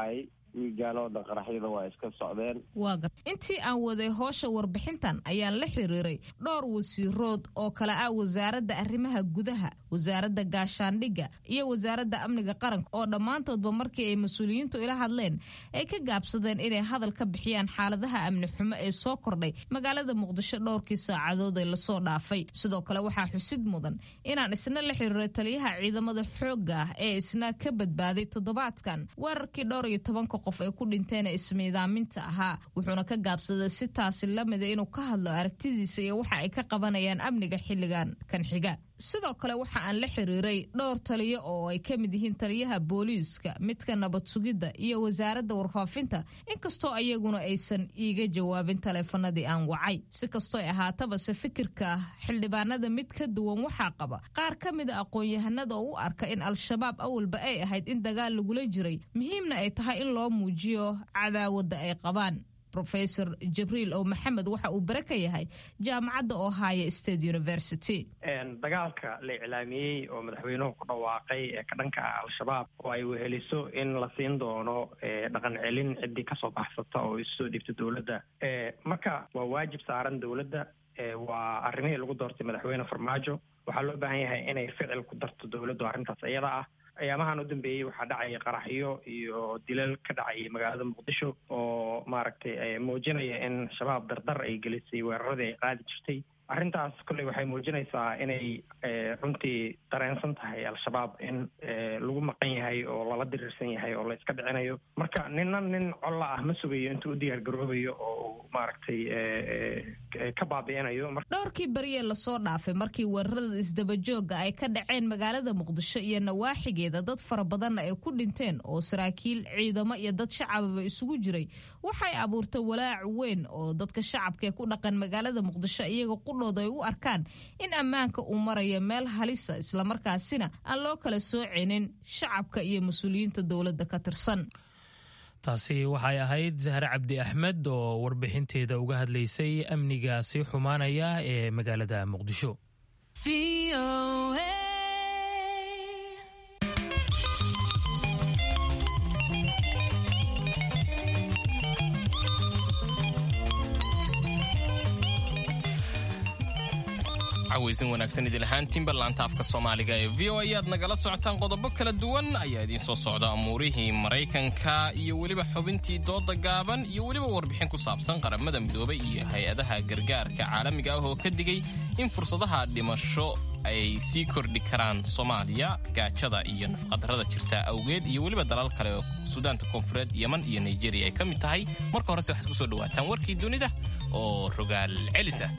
Q: wiigaan oo dhan qaraxyada waa iska socdeen
O: waa gar intii aan waday hoosha warbixintan ayaan la xiriiray dhowr wasiirood oo kale ah wasaaradda arrimaha gudaha wasaaradda gaashaandhigga iyo wasaaradda amniga qaranka oo dhammaantoodba markii ay mas-uuliyiintu ila hadleen ay ka gaabsadeen inay hadal ka bixiyaan xaaladaha amni xumo ee soo kordhay magaalada muqdisho dhowrkii saacadood ee lasoo dhaafay sidoo kale waxaa xusid mudan inaan isna la xiriiray taliyaha ciidamada xoogga ah ee isna ka badbaaday toddobaadkan weerarkii dhowr iyo tobanka qof ay ku dhinteen ee ismiidaaminta ahaa wuxuuna ka gaabsaday si taasi lamida inuu ka hadlo aragtidiisa iyo waxa ay ka qabanayaan amniga xilligan kan xiga sidoo kale waxa aan la xiriiray dhowr taliyo oo ay ka mid yihiin taliyaha booliiska midka nabad sugidda iyo wasaaradda warfaafinta inkastoo ayaguna aysan iiga jawaabin taleefanadii aan wacay si kastoo ahaataba se fikirka xildhibaanada mid ka duwan waxaa qaba qaar ka mida aqoon-yahanada oo u arka in al-shabaab awalba ay ahayd in dagaal lagula jiray muhiimna ay tahay in loo muujiyo cadaawadda ay qabaan rofesor jibriil oo maxamed waxa uu bare ka yahay jaamacadda ohio state university
R: dagaalka la iclaamiyey oo madaxweynuhu ku dhawaaqay ee ka dhanka ah al-shabaab oo ay weheliso in la siin doono dhaqan celin ciddii kasoo baxsata oo isusoo dhiibta dowladda marka waa waajib saaran dowladda waa arrimihii lagu doortay madaxweyne farmaajo waxaa loo baahan yahay inay ficil ku darto dowladdu arrintaas iyada ah ayaamahan u dambeeyey waxaa dhacaya qaraxyo iyo dilal ka dhacayay magaalada muqdisho oo maaragtay muujinaya in shabaab dardar ay gelisay weeraradii ay qaadi jirtay arrintaas kolley waxay muujinaysaa inay runtii dareensan tahay al-shabaab in lagu maqan yahay oo lala diriirsan yahay oo la iska dhicinayo marka nina nin colla ah ma sugayo intuu u diyaar garoobayo oo maaragtay ka baabi'inayo
O: dhowrkii beriye lasoo dhaafay markii weerarada isdabajooga ay ka dhaceen magaalada muqdisho iyo nawaaxigeeda dad fara badanna ay ku dhinteen oo saraakiil ciidamo iyo dad shacababa isugu jiray waxay abuurtay walaac weyn oo dadka shacabka ee ku dhaqan magaalada muqdisho iyaga qudhooda ay u arkaan in ammaanka uu marayo meel halisa islamarkaasina aan loo kala soocinin shacabka iyo mas-uuliyiinta dowladda ka tirsan
B: taasi waxay ahayd zahre cabdi axmed oo warbixinteeda uga hadlaysay amniga sii xumaanaya ee magaalada muqdisho
A: cawaysan wanaagsan idil ahaantiinba laanta afka soomaaliga ee v o a aad nagala socotaan qodobo kala duwan ayaa idiin soo socda amuurihii maraykanka iyo weliba xubintii dooda gaaban iyo weliba warbixin ku saabsan qaramada midoobay iyo hay-adaha gargaarka caalamiga ah oo ka digay in fursadaha dhimasho ay sii kordhi karaan soomaaliya gaajada iyo nafqadarrada jirta awgeed iyo weliba dalal kale oo suudaanta koonfureed yeman iyo nigeriya ay ka mid tahay marka horese waxaad ku soo dhawaataan warkii dunida oo rogaal celisa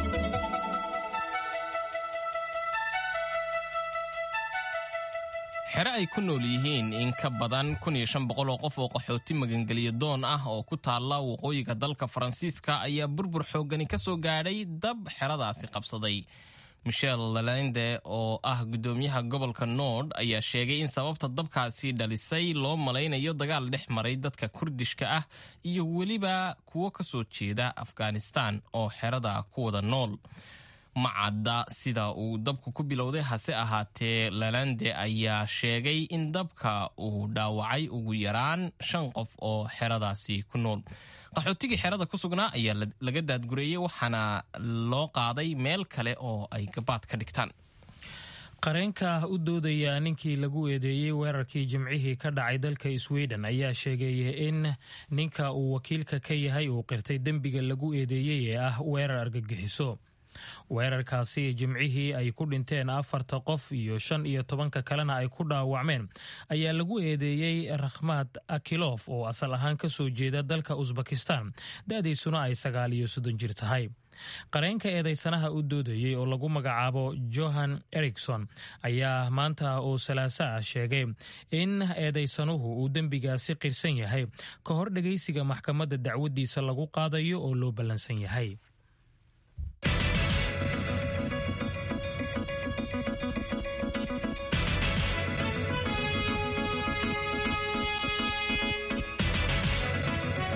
A: xere ay ku nool yihiin in ka badan oo qof oo qaxooti magangeliya doon ah oo ku taalla waqooyiga dalka faransiiska ayaa burbur xooggani ka soo gaadhay dab xeradaasi qabsaday michel lalende oo ah guddoomiyaha gobolka nord ayaa sheegay in sababta dabkaasi dhalisay loo malaynayo dagaal dhex maray dadka kurdishka ah iyo weliba kuwo ka soo jeeda afghanistan oo xerada ku wada nool ma cadda sida uu dabku ku bilowday hase ahaatee lalande ayaa sheegay in dabka uu dhaawacay ugu yaraan shan qof oo xeradaasi ku nool qaxootigii xerada ku sugnaa ayaa laga daadgureeyey waxaana loo qaaday meel kale oo ay gabaad ka dhigtaan
B: qareenka u doodaya ninkii lagu eedeeyey weerarkii jimcihii ka dhacay dalka sweden ayaa sheegay in ninka uu wakiilka ka yahay uu qirtay dembiga lagu eedeeyey ee ah weerar argagixiso weerarkaasi jimcihii ay ku dhinteen afarta qof iyo shan iyo tobanka kalena ay ku dhaawacmeen ayaa lagu eedeeyey rakhmad akilof oo asal ahaan ka soo jeeda dalka usbakistan da-diisuna ay sagaal iyo soddon jir tahay qareenka eedeysanaha u doodayey oo lagu magacaabo johan erikson ayaa maanta oo salaaso ah sheegay in eedeysanuhu uu dembigaasi qirsan yahay ka hor dhegaysiga maxkamadda dacwadiisa lagu qaadayo oo loo ballansan yahay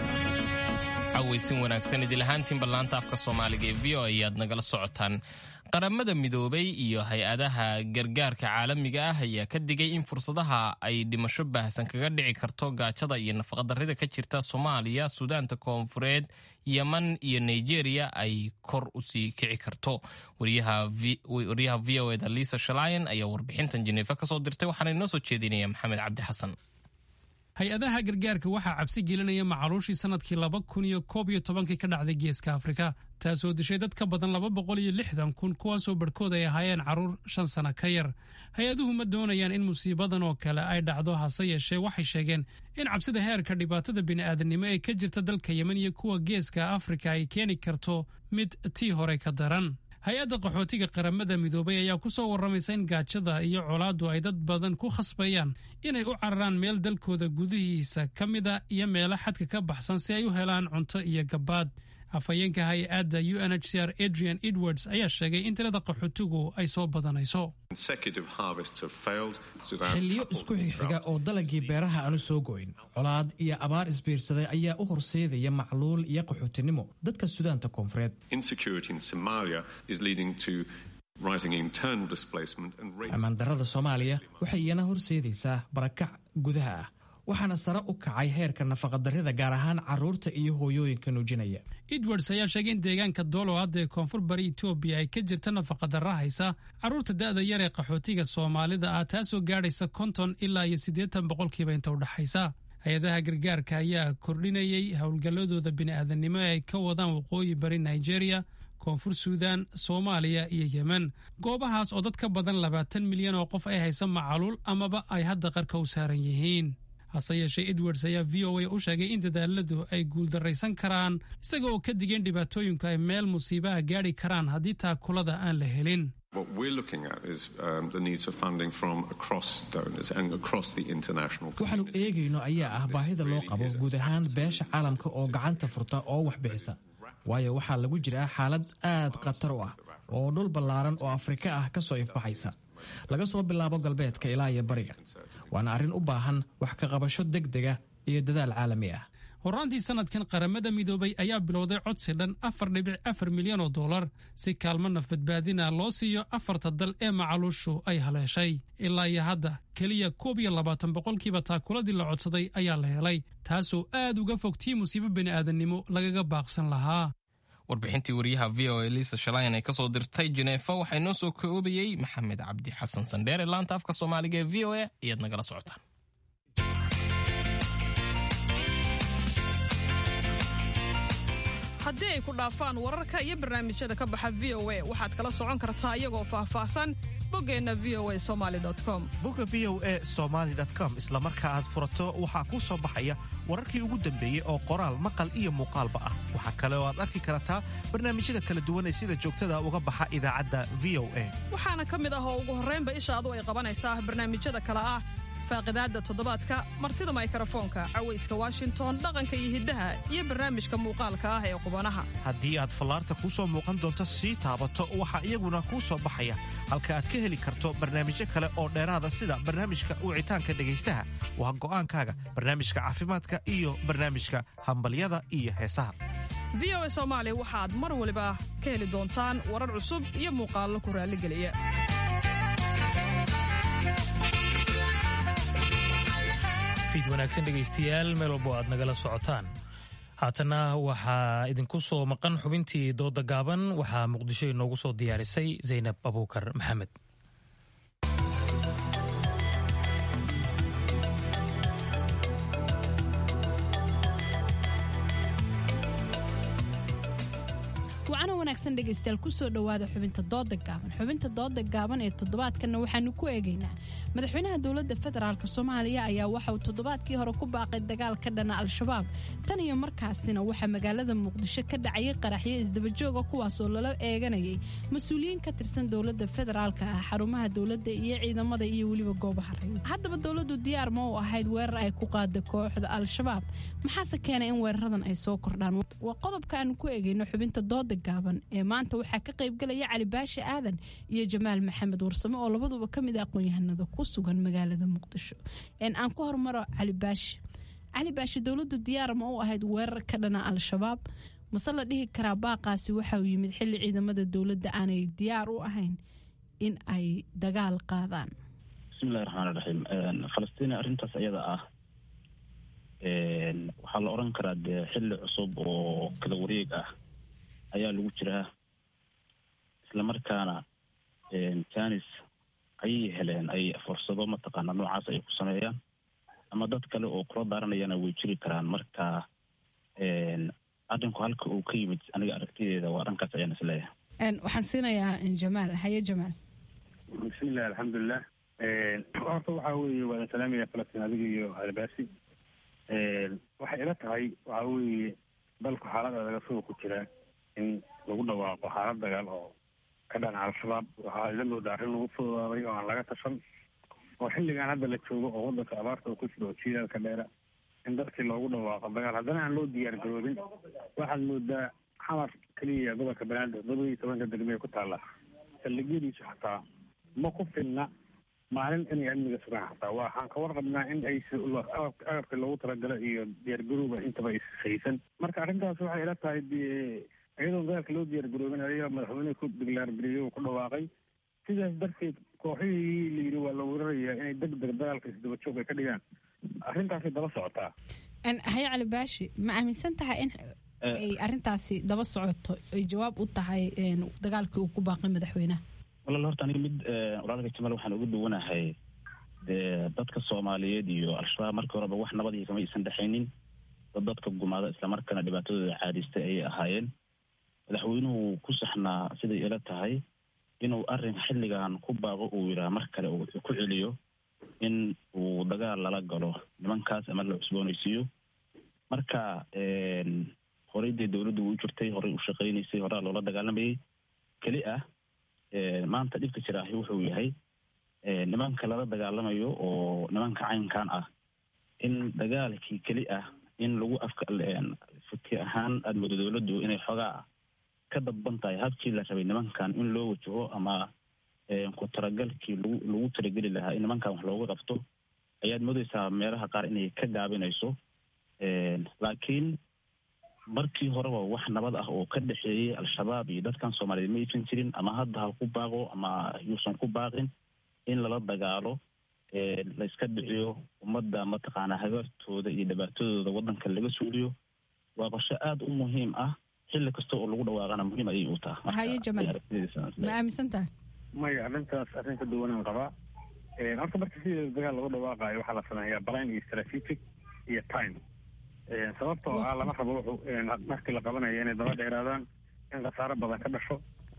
A: cawaysin wanaagsan idil ahaantiinba laanta afka soomaaliga ee v o ayaad nagala socotaan qaramada midoobay iyo hay-adaha gargaarka caalamiga ah ayaa ka digay in fursadaha ay dhimasho baahsan kaga dhici karto gaajada iyo nafaqadarrida ka jirta soomaaliya suudaanta koonfureed yeman iyo nigeria ay kor usii kici karto wariyaha v o eda liisa shalayan ayaa warbixintan jeneefa kasoo dirtay waxaana inoo soo jeedinaya maxamed cabdi xasan
L: hay-adaha gargaarka waxaa cabsi gelinaya macaluushii sanadkii laba kun iyo koob iyo tobankii ka dhacday geeska afrika taasoo dishay dad ka badan laba boqol iyo lixdan kun kuwaasoo barhkood ay ahaayeen carruur shan sana ka yar hay-aduhu ma doonayaan in musiibadan oo kale ay dhacdo hase yeeshee waxay sheegeen in cabsida heerka dhibaatada bini'aadanimo ee ka jirta dalka yemen iyo kuwa geeska afrika ay keeni karto mid tii hore ka daran hay-adda qaxootiga qaramada midoobay ayaa ku soo warramaysa in gaajada iyo colaaddu ay dad badan ku khasbayaan inay u cararaan meel dalkooda gudihiisa ka mida iyo meelo xadka ka baxsan si ay u helaan cunto iyo gabaad afhayeenka hay-adda u n h c r adrian edwards ayaa sheegay in tirada qaxootigu ay soo badanayso
D: xilliyo isku xigxiga oo dalagii beeraha aanu soo goyn colaad iyo abaar isbiirsaday ayaa u horseedaya macluul iyo qaxootinimo dadka sudaanta koonfureed ammaandarrada soomaaliya waxay iyana horseedaysaa barakac gudaha ah waxaana sare u kacay heerka nafaqadarrida gaar ahaan carruurta iyo hooyooyinka nuujinaya
L: edwards ayaa sheegay in deegaanka doolow hadda ee koonfur bari etoobiya ay ka jirta nafaqadarra haysa carruurta da'da yar ee qaxootiga soomaalida ah taasoo gaadhaysa konton ilaa iyo siddeetan boqolkiiba inta u dhexaysa hay-adaha gargaarka ayaa kordhinayay howlgalladooda bini'aadanimo ee ay ka wadaan waqooyi bari nigeria koonfur suudaan soomaaliya iyo yemen goobahaas oo dad ka badan labaatan milyan oo qof ay haysa macaluul amaba ay hadda qarka u saaran yihiin hase yeeshee edwards ayaa v o a u sheegay in dadaaladu ay guuldarraysan karaan isaga oo ka digeen dhibaatooyinku ay meel musiibaha gaadhi karaan haddii taakulada aan la helin
D: waxaanu eegayno ayaa ah baahida loo qabo guud ahaan beesha caalamka oo gacanta furta oo wax bixisa waayo waxaa lagu jiraa xaalad aad khatar u ah oo dhul ballaaran oo afrika ah ka soo ifbaxaysa laga soo bilaabo galbeedka ilaa iyo bariga waana arrin u baahan wax ka qabasho deg dega iyo dadaal caalami ah
L: horraantii sanadkan qaramada midoobay ayaa bilowday codsi dhan afar dhibic afar milyan oo dollar si kaalmo nafbadbaadina loo siiyo afarta dal ee macaluushu ay haleeshay ilaa iyo hadda keliya koob iyo labaatan boqolkiiba taakuladii la codsaday ayaa la helay taasoo aad uga fog tii musiibo bini'aadannimo lagaga baaqsan lahaa
A: warbixintii wariyaha v o a liisa shalayan ay kasoo dirtay jeneefa waxaa inoo soo koobayey maxamed cabdi xasan sandheere laanta afka soomaaliga ee v o a ayaad nagala socotaan
S: haddii ay ku dhaafaan wararka iyo barnaamijyada ka baxa v o a waxaad kala socon kartaa iyagoo faahfaahsan boggeenna v o a somali com
E: bogga v o a somaali com isla marka aad furato waxaa kuu soo baxaya wararkii ugu dambeeyey oo qoraal maqal iyo muuqaalba ah waxaa kale oo aad arki kartaa barnaamijyada kala duwan ee sida joogtada uga baxa idaacadda v o a
S: waxaana ka mid ah oo ugu horraynba ishaadu ay qabanaysaa barnaamijyada kale ah faaqidaadda toddobaadka martida maykarafoonka cawayska washington dhaqanka iyo hiddaha iyo barnaamijka muuqaalka ah ee qubanaha
E: haddii aad fallaarta kuu soo muuqan doonto sii taabato waxaa iyaguna kuu soo baxaya halka aad ka heli karto barnaamijyo kale oo dheeraada sida barnaamijka wicitaanka dhegaystaha waa go'aankaaga barnaamijka caafimaadka iyo barnaamijka hambalyada iyo heesaha
S: v o a soomaali waxaad mar waliba ka heli doontaan warar cusub iyo muuqaallo ku raalligeliya
B: fiid wanaagsan dhegaystayaal meel walbo aad nagala socotaan haatana waxaa idinku soo maqan xubintii dooda gaaban waxaa muqdisho inoogu soo diyaarisay zaynab abuukar maxamed
T: wacno wanaagsan dhegaystayaal kusoo dhowaada xubinta dooda gaaban xubinta dooda gaaban ee toddobaadkanna waxaanu ku eegaynaa madaxweynaha dowladda federaalk soomaaliya ayaa waxa uu toddobaadkii hore ku baaqay dagaal ka dhana al-shabaab tan iyo markaasina waxaa magaalada muqdisho ka dhacayay qaraxyo isdabajooga kuwaasoo lala eeganayay mas-uuliyiin ka tirsan dowladda federaalka ah xarumaha dowladda iyo ciidamada iyo weliba goobaha rayid haddaba dowladdu diyaar ma u ahayd weerar ay ku qaada kooxda al-shabaab maxaase keenay in weeraradan ay soo kordhaan waa qodobka aanu ku eegayno xubinta dooda gaaban ee maanta waxaa ka qaybgalaya cali baashi aadan iyo jamaal maxamed warsame oo labaduba ka mid a aqoon-yahanada ku sugan magaalada muqdisho aan ku hormaro cali baashi cali baashi dowladdu diyaar ma u ahayd weerar ka dhana al-shabaab mase la dhihi karaa baaqaasi waxa uu yimid xilli ciidamada dowladda aanay diyaar u ahayn in ay dagaal qaadaan
U: bismillahi raxmaan raxiim falastiin arrintaas ayada ah waxaa la odhan karaa dee xilli cusub oo kala wareeg ah ayaa lagu jiraa islamarkaana janis ayay heleen ay fursado mataqaana noocaas ay ku sameeyaan ama dad kale oo kula daaranayana way jiri karaan marka arrinku halka uu ka yimid aniga aragtideeda waa dhankaas ayaan isleeyahay
T: waxaan siinayaa jamaal haye jamaal
V: bismillahi alxamdulilah horta waxaa weeye waadan salaamaya falastiin adiga iyo albaasi waxay ila tahay waxaa weeye dalku xaalad adaga suga ku jira in lagu dhawaaqo xaalad dagaal oo ka dhana al-shabaab waxaa ila moodaa arrin lagu fududaaday oo aan laga tashan oo xilligan hadda la joogo oo wadanka abaarta uu ku jiro oo jiilaalka dheera in dadkii loogu dhawaaqo dagaal haddana aan loo diyaar garoobin waxaad moodaa xamar keliya gobolka banaadir todoba iyo tobanka degmee ku taalla saldhigyadiisu xataa ma ku filna maalin inay amniga sugaan xataa waxaan ka warqabnaa in ay agabka loogu talagalo iyo diyaargarowba intaba ishaysan marka arrintaas waxay ila tahay iyadoon dagaalka loo diyaargaroobin ayaga madaxweyne ku diglaargeliyo ku dhawaaqay sidaas darteed kooxihii la yidhi waa la weerarayaa inay deg deg dagaalka isdaba joog ay ka dhigaan arrintaasay daba socotaa
T: haye cali baashi ma aaminsan tahay in ay arrintaasi daba socoto ay jawaab u tahay dagaalkii uu ku baaqay madaxweynaha
U: walaal horta aniga mid walaalka jamaal waxaan uga duwanahay dee dadka soomaaliyeed iyo al-shabaab markii horeba wax nabadii kama aysan dhexaynin dad dadka gumaada islamarkaana dhibaatadooda caadistay ayay ahaayeen madaxweynuhu ku saxnaa siday ila tahay inuu arrin xilligan ku baaqo uu yidhaha mar kale uu ku celiyo in uu dagaal lala galo nimankaas ama la cusboonaysiiyo marka horey dee dowladdu wuu jirtay horey u shaqaynaysay horaa loola dagaalamayay keli ah maanta dhibka jiraahi wuxuu yahay nimanka lala dagaalamayo oo nimanka caynkan ah in dagaalkii keli ah in lagu afka fiki ahaan aada moodo dowladdu inay xoogaa ka dadban tahay habkii la rabay nimankan in loo wajaho ama ku talagalkii lagu lagu talageli lahaa in nimankan wax looga qabto ayaad moodeysaa meelaha qaar inay ka gaabinayso laakiin markii horeba wax nabad ah oo ka dhexeeyey al-shabaab iyo dadkan soomaaliyeed ma aysan jirin ama hadda ha ku baaqo ama yuusan ku baaqin in lala dagaalo la iska dhiciyo ummadda mataqaanaa habaartooda iyo dhibaatadooda waddanka laga suuliyo waa qorshe aada u muhiim ah xilli kasta oo lagu dhawaaqana muhiim ayay u taha
T: haye jamaal ma aaminsan tahay
V: maya arrintaas arrin ka duwanaan qabaa horta marka sideeda dagaal lagu dhawaaqayo waxaa la sameeyaa balan iyo strategic iyo time sababtoo ah lama rabo wuxuu markii la qabanayo inay daba dheeraadaan in khasaaro badan ka dhasho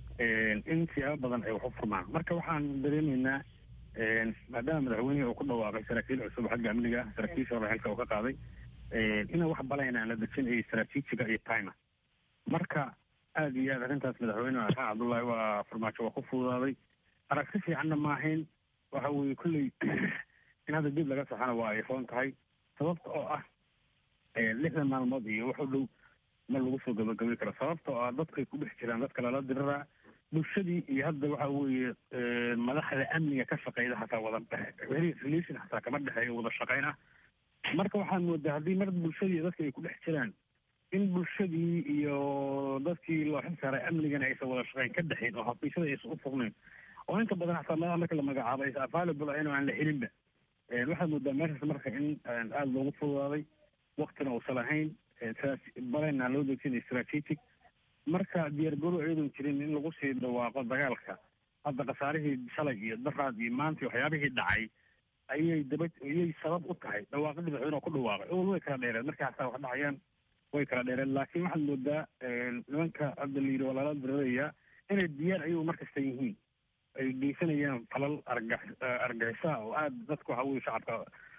V: in siyaabo badan ay wax u furmaan marka waxaan dareemaynaa maadaama madaxweynihii uu ku dhawaaqay saraakiil cusub xagga amniga ah saraakiisha hore xilka uu ka qaaday inay wax balayna aan la dejin iyo strategiga iyo time marka aada iyo aad arrintaas madaxweyne xaan cabdullaahi waa farmaajo waa ku fududaaday aragti fiicanna maahayn waxa weeye kolley in hadda dib laga saxana waa ay roon tahay sababta oo ah lixdan maalmood iyo wax u dhow ma lagu soo gabagabay karo sababta oo ah dadkay ku dhex jiraan dadka lala diriraa bulshadii iyo hadda waxa weeye madaxda amniga ka shaqeyda xataa wada relation xataa kama dhexeeyo wada shaqeyn ah marka waxaan moodaa haddii mar bulshadii dadka ay ku dhex jiraan in bulshadii iyo dadkii loo xil saaray amnigana aysan wada shaqeyn ka dhexayn oo xafiisyada aysan u fognayn oo inta badan xataa madaxa marka la magacaabo aysan available ahayn oo aan la helinba waxaad moodaa meeshaas marka in aada loogu fududaaday waktina uusan lahayn balena loo dejinay strategic marka diyaargaro iyadoon jirin in lagu sii dhawaaqo dagaalka hadda khasaarihii shalay iyo daraad iyo maanta waxyaabihii dhacay ayay daba ayay sabab u tahay dhawaaqadii madaxweyne oo ku dhawaaqay owal way kala dheereen markii xataa wax dhacayaan way kala dheereen laakiin waxaad moodaa nimanka hadda la yidhi waa lala dirirayaa inay diyaar ayagu markasta yihiin ay geysanayaan falal arga argagixisa oo aada dadka waxa weye shacabka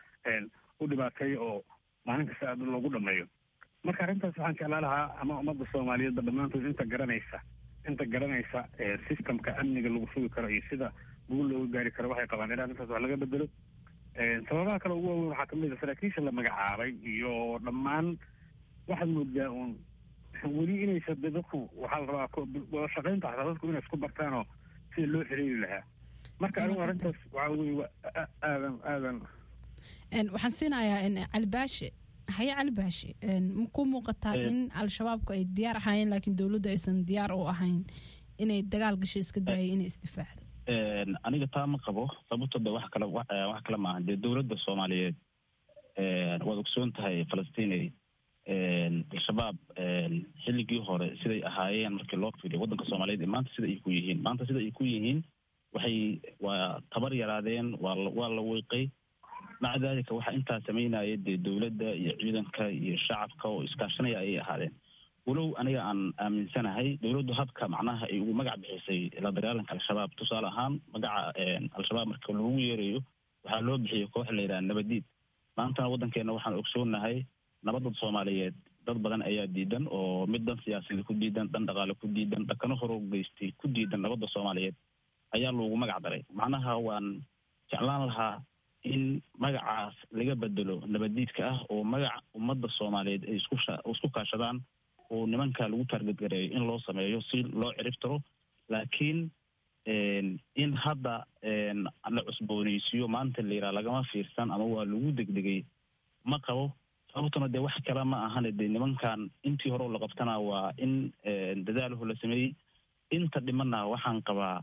V: u dhibaateeya oo maalin kasta aada loogu dhameeyo marka arrintaas waxaan jeclaa lahaa ama ummadda soomaaliyeedba dhammaantood inta garanaysa inta garanaysa systemka amniga lagu sugi karo iyo sida guul looga gaari karo waxay qabaan in arrintaas wax laga bedelo sababaha kale ugu waaweyn waxaa kamid a saraakiisha la magacaabay iyo dhammaan waxaad moodaa uun weli inaysa de dadku waxaa la rabaa wada shaqaynta xataa dadku inay isku bartaanoo sida loo xiriiri lahaa marka anigu arrintaas waxaa weye aadan aadan
T: waxaan siinayaa calibaashe haye cali baashi ku muuqataa in al-shabaabku ay diyaar ahaayeen laakiin dowladdu aysan diyaar u ahayn inay dagaal gasho iska daayay inay isdifaacdo
U: aniga taa ma qabo sababto de wax kale wax kale maaha dee dowladda soomaaliyeed waad ogsoon tahay falastiin al-shabaab xilligii hore siday ahaayeen markii loo fiiriyo waddanka soomaaliyeed ee maanta sida ay ku yihiin maanta sida ay ku yihiin waxay waa tabar yaraadeen waa waa la wiiqay maca daalika waxaa intaa samaynaya dee dowladda iyo ciidanka iyo shacabka oo iskaashanaya ayay ahaadeen walow aniga aan aaminsanahay dowladdu habka macnaha ay ugu magac bixisay la dagaalanka al-shabaab tusaale ahaan magaca al-shabaab marka lagu yeerayo waxaa loo bixiyay koox la yidhaha nabadiid maantana waddankeena waxaan ogsoonahay nabadda soomaaliyeed dad badan ayaa diidan oo mid dhan siyaasada ku diidan dhan dhaqaale ku diidan dhakano horo geystay ku diidan nabadda soomaaliyeed ayaa loogu magac daray macnaha waan jeclaan lahaa in magacaas laga bedelo nabaddiidka ah oo magaca ummadda soomaaliyeed ay isku isku kaashadaan oo nimanka lagu taargadgareeyo in loo sameeyo si loo cirib tiro laakiin in hadda la cusbooneysiiyo maanta la yidhaha lagama fiirsan ama waa lagu degdegay ma qabo sababtuna dee wax kale ma ahane dee nimankan intii hore oo la qabtana waa in dadaalaho la sameeyey inta dhimana waxaan qabaa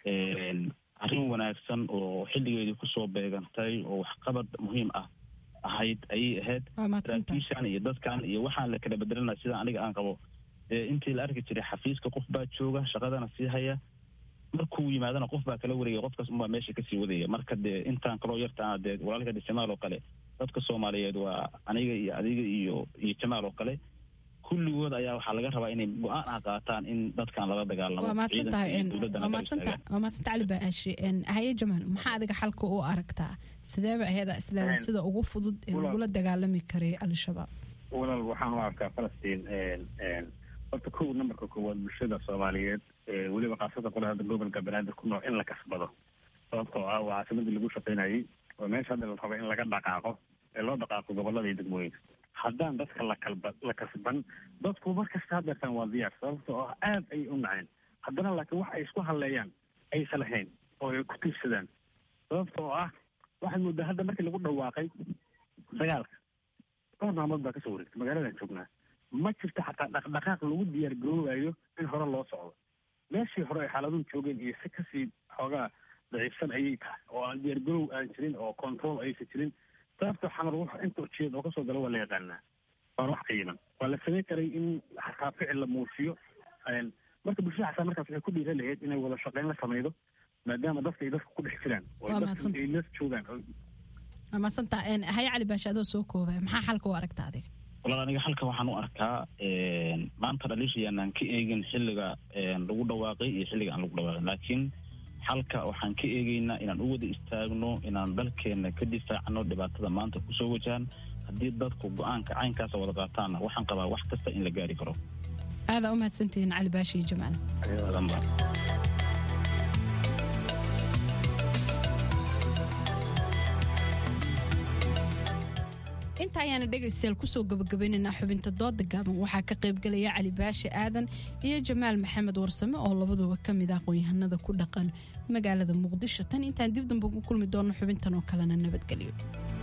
U: arrin wanaagsan oo xilligeedii kusoo beegantay oo waxqabad muhiim ah ahayd ayay ahayd saraakiishan iyo dadkan iyo waxaan la kala bedelana sida aniga aan qabo dee intii la arki jiray xafiiska qof baa jooga shaqadana sii haya markuu yimaadana qof baa kala wareegaya qofkaas unbaa meesha kasii wadaya marka dee intaan kaloo yartaana dee walaalka de jamaal oo kale dadka soomaaliyeed waa aniga iyo adiga iyo iyo jamaal oo kale kulligood ayaa waxaa laga rabaa inay go-aan ah qaataan in dadkan lala dagaalamo
T: waa maadsantahay waa maadsanta cali baashi haye jamaal maxaa adiga xalka u aragtaa sideeba aheeda isleeda sida ugu fudud ee lagula dagaalami karay al-shabaab
V: walaal waxaan u arkaa falastiin horta kow nambarka koowaad bulshada soomaaliyeed weliba kaasada qole hadda gobolka banaadir ku nool in la kasbado sababtoo ah waa caasimadii lagu shaqaynayay oo meesha hadda la rabo in laga dhaqaaqo ee loo dhaqaaqo gobolada iyo degmooyinka haddaan dadka la kalba la kasban dadku markasta hadeertaan waa diyaar sababtoo ah aad ayay u naceen haddana laakiin wax ay isku halleeyaan aysan lahayn oo ay ku tiirsadaan sababtoo ah waxaad moodaa hadda markii lagu dhawaaqay dagaalka dhowr maalmood baa kasoo wareegtay magaaladan joognaa ma jirto xataa dhaqdhaqaaq lagu diyaar garoobayo in hore loo socdo meeshii hore ay xaaladuhu joogeen iyo si kasii xoogaa daciifsan ayay tahay oo aan diyaar garoow aan jirin oo control aysan jirin sababta xamar wax inta ujeed oo kasoo gala waa la yaqaanaa waana wax qiiman waa la samayn karay in xataa ficil la muusiyo marka bulshada xataa markaas waxay ku dhiira lahayd inay wada shaqayn la samaydo maadaama dadka ay dadka ku dhex jiraan oo dadka ay la joogaan
T: waa madsanta haye cali baashi adoo soo koobaya maxaa xalka u aragta adiga
U: walaal aniga halka waxaan u arkaa maanta dhaliishayaanaan ka eegin xilliga lagu dhawaaqay iyo xilliga aan lagu dhawaaqin laakiin xalka waxaan ka eegeynaa inaan u wada istaagno inaan dalkeena ka difaacno dhibaatada maanta kusoo wajahan haddii dadku go-aanka caynkaasa wada qaataanna waxaan qabaa wax kasta in la gaari karo
T: aadaa u mahadsantihiin cali baashi iyo jamaal inta ayaana dhegaystayaal kusoo gabagabaynaynaa xubinta dooda gaaban waxaa ka qaybgalaya cali baashi aadan iyo jamaal maxamed warsame oo labaduba ka mid ah aqoon-yahanada ku dhaqan magaalada muqdisho tan intaan dib damba ugu kulmi doonno xubintan oo kalena nabadgelyo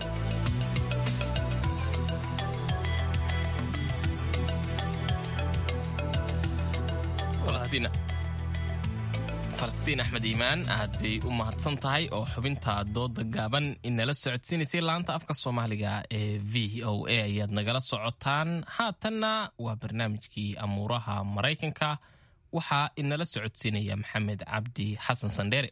A: falastiin axmed iimaan aad bay u mahadsan tahay oo xubinta dooda gaaban inala socodsiinaysay laanta afka soomaaliga ee v o a ayaad nagala socotaan haatanna waa barnaamijkii amuuraha maraykanka waxaa inala socodsiinaya maxamed cabdi xasan sandheere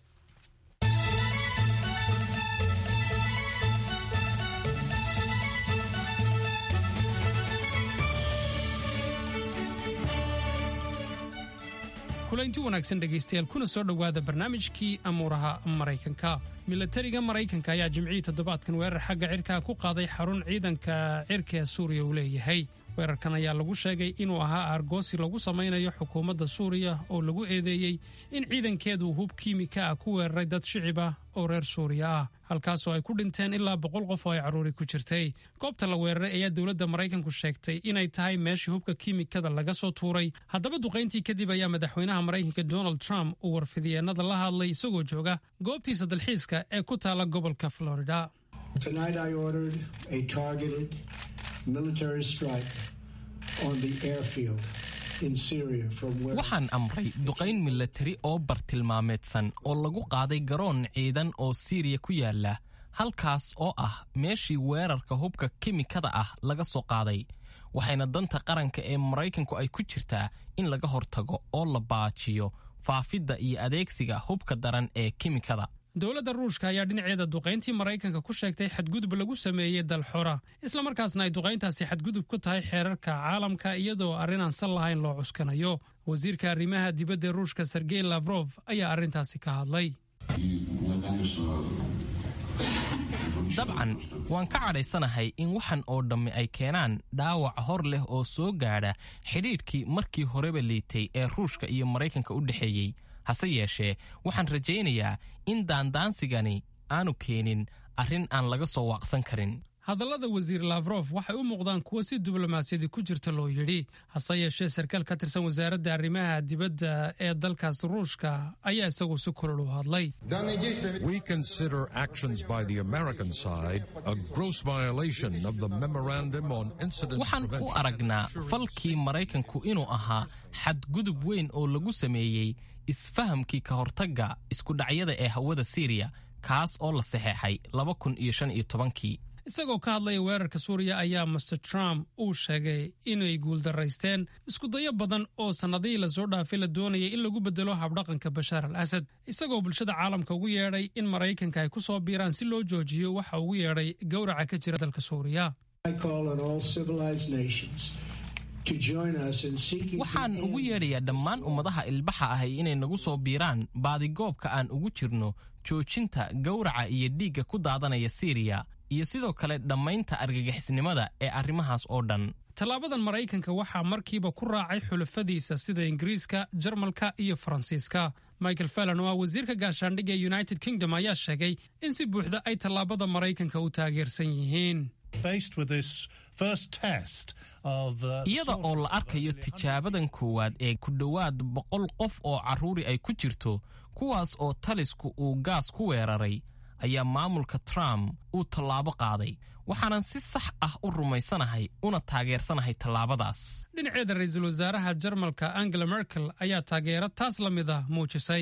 L: kulaynti wanaagsan dhegaystayaal kuna soo dhowaada barnaamijkii amuuraha maraykanka milatariga maraykanka ayaa jimcihii toddobaadkan weerar xagga cirkaa ku qaaday xarun ciidanka cirka ee suuriya uu leeyahay weerarkan ayaa lagu sheegay inuu ahaa aargoosi lagu samaynayo xukuumadda suuriya oo lagu eedeeyey in ciidankeedu hub kiimika ah ku weeraray dad shicib ah oo reer suuriya ah halkaasoo ay ku dhinteen ilaa boqol qof oo ay carruuri ku jirtay goobta la weeraray ayaa dowladda maraykanku sheegtay inay tahay meeshii hubka kiimikada laga soo tuuray haddaba duqayntii kadib ayaa madaxweynaha maraykanka donald trump uu warfidyeennada la hadlay isagoo jooga goobtiisa dalxiiska ee ku taala gobolka florida
C: Tonight I ordered a targeted military strike on the airfield in Syria from where
A: waxaan amray duqayn milatari oo bartilmaameedsan oo lagu qaaday garoon ciidan oo siiriya ku yaala halkaas oo ah meeshii weerarka hubka kimikada ah laga soo qaaday waxayna danta qaranka ee maraykanku ay ku jirtaa in laga hortago oo la baajiyo faafidda iyo adeegsiga hubka daran ee kimikada
L: dowladda ruushka ayaa dhinaceeda duqayntii maraykanka ku sheegtay xadgudub lagu sameeyey dal xora islamarkaasna ay duqayntaasi xadgudub ku tahay xeerarka caalamka iyadoo arrin aan sal lahayn loo cuskanayo wasiirka arrimaha dibadda ruushka sergey lafrof ayaa arrintaasi ka hadlay
A: dabcan waan ka cadhaysanahay in waxan oo dhammi ay keenaan dhaawac hor leh oo soo gaadha xidhiidhkii markii horeba liitay ee ruushka iyo maraykanka u dhexeeyey hase yeeshee waxaan rajaynayaa in daandaansigani aanu keenin arrin aan laga soo waaqsan karin
L: hadallada wasiir lafrof waxay u muuqdaan kuwo si diblomaasiyadi ku jirta loo yidhi hase yeeshee sarkaal ka tirsan wasaaradda arrimaha dibadda ee dalkaas ruushka ayaa isagu si kulul u hadlay
G: We consider actions by the American side a gross violation of the Memorandum on Incident
A: waxaan u
G: Prevention.
A: aragnaa falkii maraykanku inuu ahaa xadgudub weyn oo lagu sameeyey isfahamkii ka hortagga iskudhacyada ee hawada siiriya kaas oo la saxeexay laba kun iyo shan iyo tobankii
L: isagoo ka hadlaya weerarka suuriya ayaa master trump uu sheegay inay guuldaraysteen iskudayo badan oo sannadihii lasoo dhaafay la doonayay in lagu bedelo habdhaqanka bashaar al asad isagoo bulshada caalamka ugu yeedhay in maraykanka ay ku soo biiraan si loo joojiyo waxa ugu yeedhay gowraca ka jira dalka suuriya
C: I call on all civilized nations to join us in seeking
A: waxaan ugu yeedhayaa dhammaan ummadaha ilbaxa ahay inay nagu soo biiraan baadigoobka aan ugu jirno joojinta gowraca iyo dhiigga ku daadanaya siiriya iyo sidoo kale dhammaynta argagixisnimada ee arrimahaas oo dhan
L: tallaabadan maraykanka waxaa markiiba ku raacay xulafadiisa sida ingiriiska jarmalka iyo faransiiska michael fallon oo ah wasiirka gaashaandhigga ee united kingdom ayaa sheegay in si buuxda ay tallaabada maraykanka u taageersan yihiin
A: iyada oo la arkayo tijaabadan koowaad ee ku dhowaad boqol qof oo carruuri ay ku jirto kuwaas oo talisku uu gaas ku weeraray ayaa maamulka trump uu tallaabo qaaday waxaanan si sax ah u rumaysanahay una taageersanahay tallaabadaas
L: dhinaceeda ra-iisul wasaaraha jarmalka angela merkel ayaa taageero taas la mid ah muujisay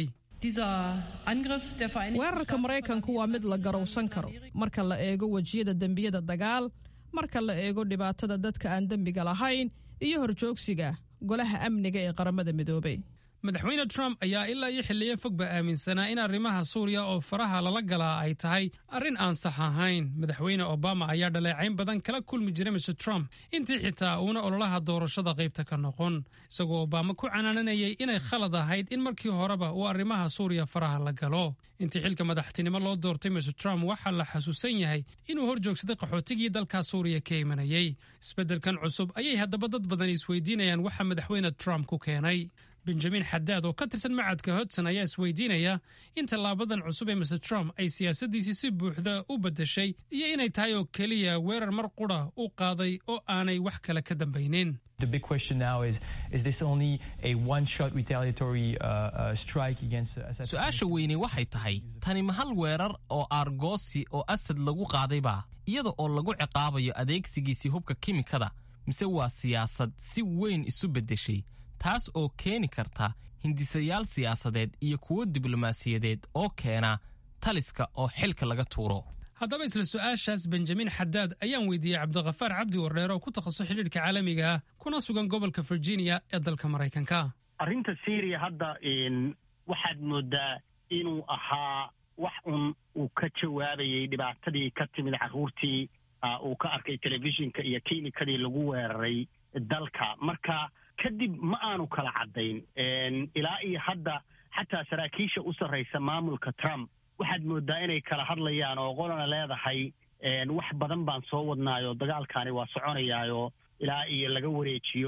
S: weerarka maraykanku waa mid la garowsan karo marka la eego wejiyada dembiyada dagaal marka la eego dhibaatada dadka aan dembiga lahayn iyo horjoogsiga golaha amniga ee qaramada midoobay
L: madaxweyne trump ayaa ilaa iyo xilliyo fogba aaminsanaa in arrimaha suuriya oo faraha lala galaa ay tahay arrin aan sax ahayn madaxweyne obama ayaa dhaleecayn badan kala kulmi jiray mr trump intii xitaa uuna ololaha doorashada qaybta ka noqon isagoo obama ku canaananayay inay khalad ahayd in markii horeba uu arrimaha suuriya faraha la galo intii xilka madaxtinimo loo doortay mr trump waxaa la xasuusan yahay inuu hor joogsaday qaxootigii dalka suuriya ka imanayay isbeddelkan cusub ayay haddaba dad badan isweydiinayaan waxa madaxweyne trump ku keenay benjamin xadaad oo ka tirsan macadka hodson ayaa isweydiinaya in tallaabadan cusub ee mr trump ay siyaasaddiisii si buuxda u beddeshay iyo inay tahay oo keliya weerar mar qudha u qaaday oo aanay wax kale ka dambaynin
W: The big question now is is this only a one shot retaliatory uh, uh, strike against Assad?
A: su-aasha weyne waxay tahay tani ma hal weerar oo aargoosi oo asad lagu qaadayba iyada oo lagu ciqaabayo adeegsigiisii hubka kimikada mise waa siyaasad si weyn isu beddeshay taas oo keeni karta hindisayaal siyaasadeed iyo kuwo diblomaasiyadeed oo keena taliska oo xilka laga tuuro
L: haddaba isla su-aashaas benjamin xadaad ayaan weydiiyey cabdikhafaar cabdi wardheer oo ku takhasus xidhiidhka caalamiga ah kuna sugan gobolka virginia ee dalka maraykanka
X: arrinta syria hadda waxaad moodaa inuu ahaa wax un uu ka jawaabayay dhibaatadii ka timid carruurtii uu ka arkay telefishinka iyo kiimikadii lagu weeraray dalka marka kadib ma aanu kala caddayn ilaa iyo hadda xataa saraakiisha u sarraysa maamulka trump waxaad moodaa inay kala hadlayaan oo qolana leedahay wax badan baan soo wadnaayoo dagaalkaani waa soconayaayoo ilaa iyo laga wareejiyo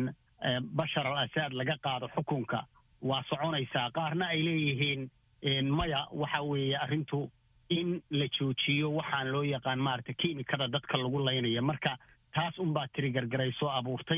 X: bashar al asaad laga qaado xukunka waa soconaysaa qaarna ay leeyihiin maya waxa weeye arrintu in la joojiyo waxaan loo yaqaan maarata kiimikada dadka lagu laynaya marka taas unbaa tiri gargaray soo abuurtay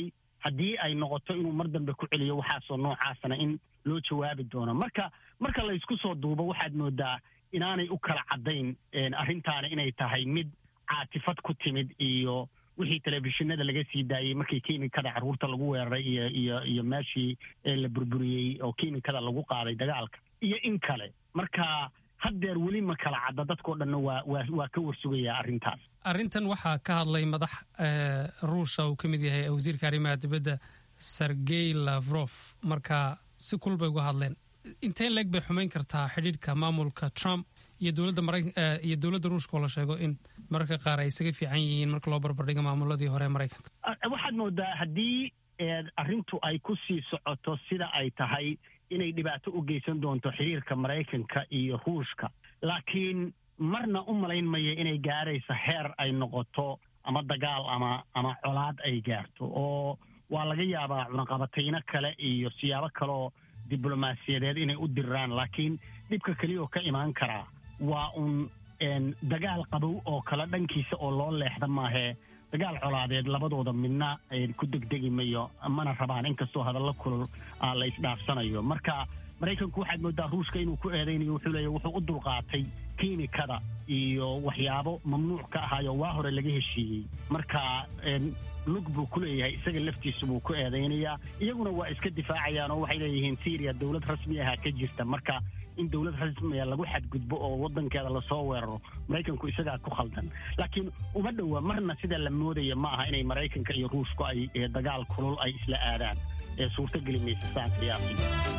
X: haddii ay noqoto inuu mar dambe ku celiyo waxaasoo noocaasana in loo jawaabi doono marka marka la isku soo duubo waxaad moodaa inaanay u kala caddayn arrintaana inay tahay mid caatifad ku timid iyo wixii telefishinada laga sii daayey markii kiimikada carruurta lagu weeraray iyo iyo iyo meeshii la burburiyey oo kiimikada lagu qaaday dagaalka iyo in kale marka haddeer weli ma kala cadda dadkao dhanna waa waa waa ka warsugayaa arrintaas
L: arrintan waxaa ka hadlay madax ruusha uu ka mid yahay wasiirka arrimaha dibadda sergey lavrov marka si kul bay uga hadleen inteen leeg bay xumayn kartaa xidhiidhka maamulka trump iyo dowladda mara iyo dowladda ruushka oo la sheego in mararka qaar ay isaga fiican yihiin marka loo barbardhigo maamuladii hore ee maraykanka
X: waxaad moodaa haddii arrintu ay ku sii socoto sida ay tahay inay dhibaato u geysan doonto xiriirka maraykanka iyo ruushka laakiin marna u malayn maya inay gaarayso heer ay noqoto ama dagaal ama ama colaad ay gaarto oo waa laga yaabaa cunaqabatayno kale iyo siyaabo kaleoo diblomaasiyadeed inay u diraan laakiin dhibka keliya oo ka imaan karaa waa uun dagaal qabow oo kale dhankiisa oo loo leexda maahee dagaal colaadeed labadooda midna ku degdegi mayo mana rabaan inkastoo hadallo kulul la isdhaafsanayo marka maraykanku waxaad moodaa ruushka inuu ku eedaynayo wuxuu leeya wuxuu u dulqaatay kiimikada iyo waxyaabo mamnuuc ka ahaayo waa hore laga heshiiyey marka lug buu ku leeyahay isaga laftiisu buu ku eedaynayaa iyaguna waa iska difaacayaan oo waxay leeyihiin syriya dowlad rasmi aha ka jirta marka in dowlad rasmiya lagu xadgudbo oo wadankeeda lasoo weeraro maraykanku isagaa ku khaldan laakiin uma dhowa marna sida la moodaya ma aha inay maraykanka iyo ruushku ay dagaal kulul ay isla aadaan ee suurtogeli maysa saan qiyaasi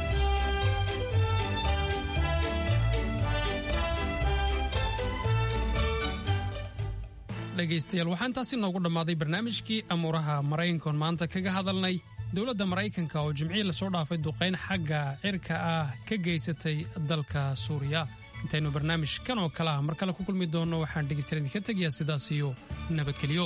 L: dhegaystayaal waxaa intaasi noogu dhammaaday barnaamijkii amuuraha maraykankoon maanta kaga hadalnay dowladda maraykanka oo jimcihii lasoo dhaafay duqayn xagga cirka ah ka geysatay dalka suuriya intaynu barnaamij kan oo kale ah mar kale ku kulmi doonno waxaan dhegaystayaal idinka tegayaa sidaas iyo nabadgelyo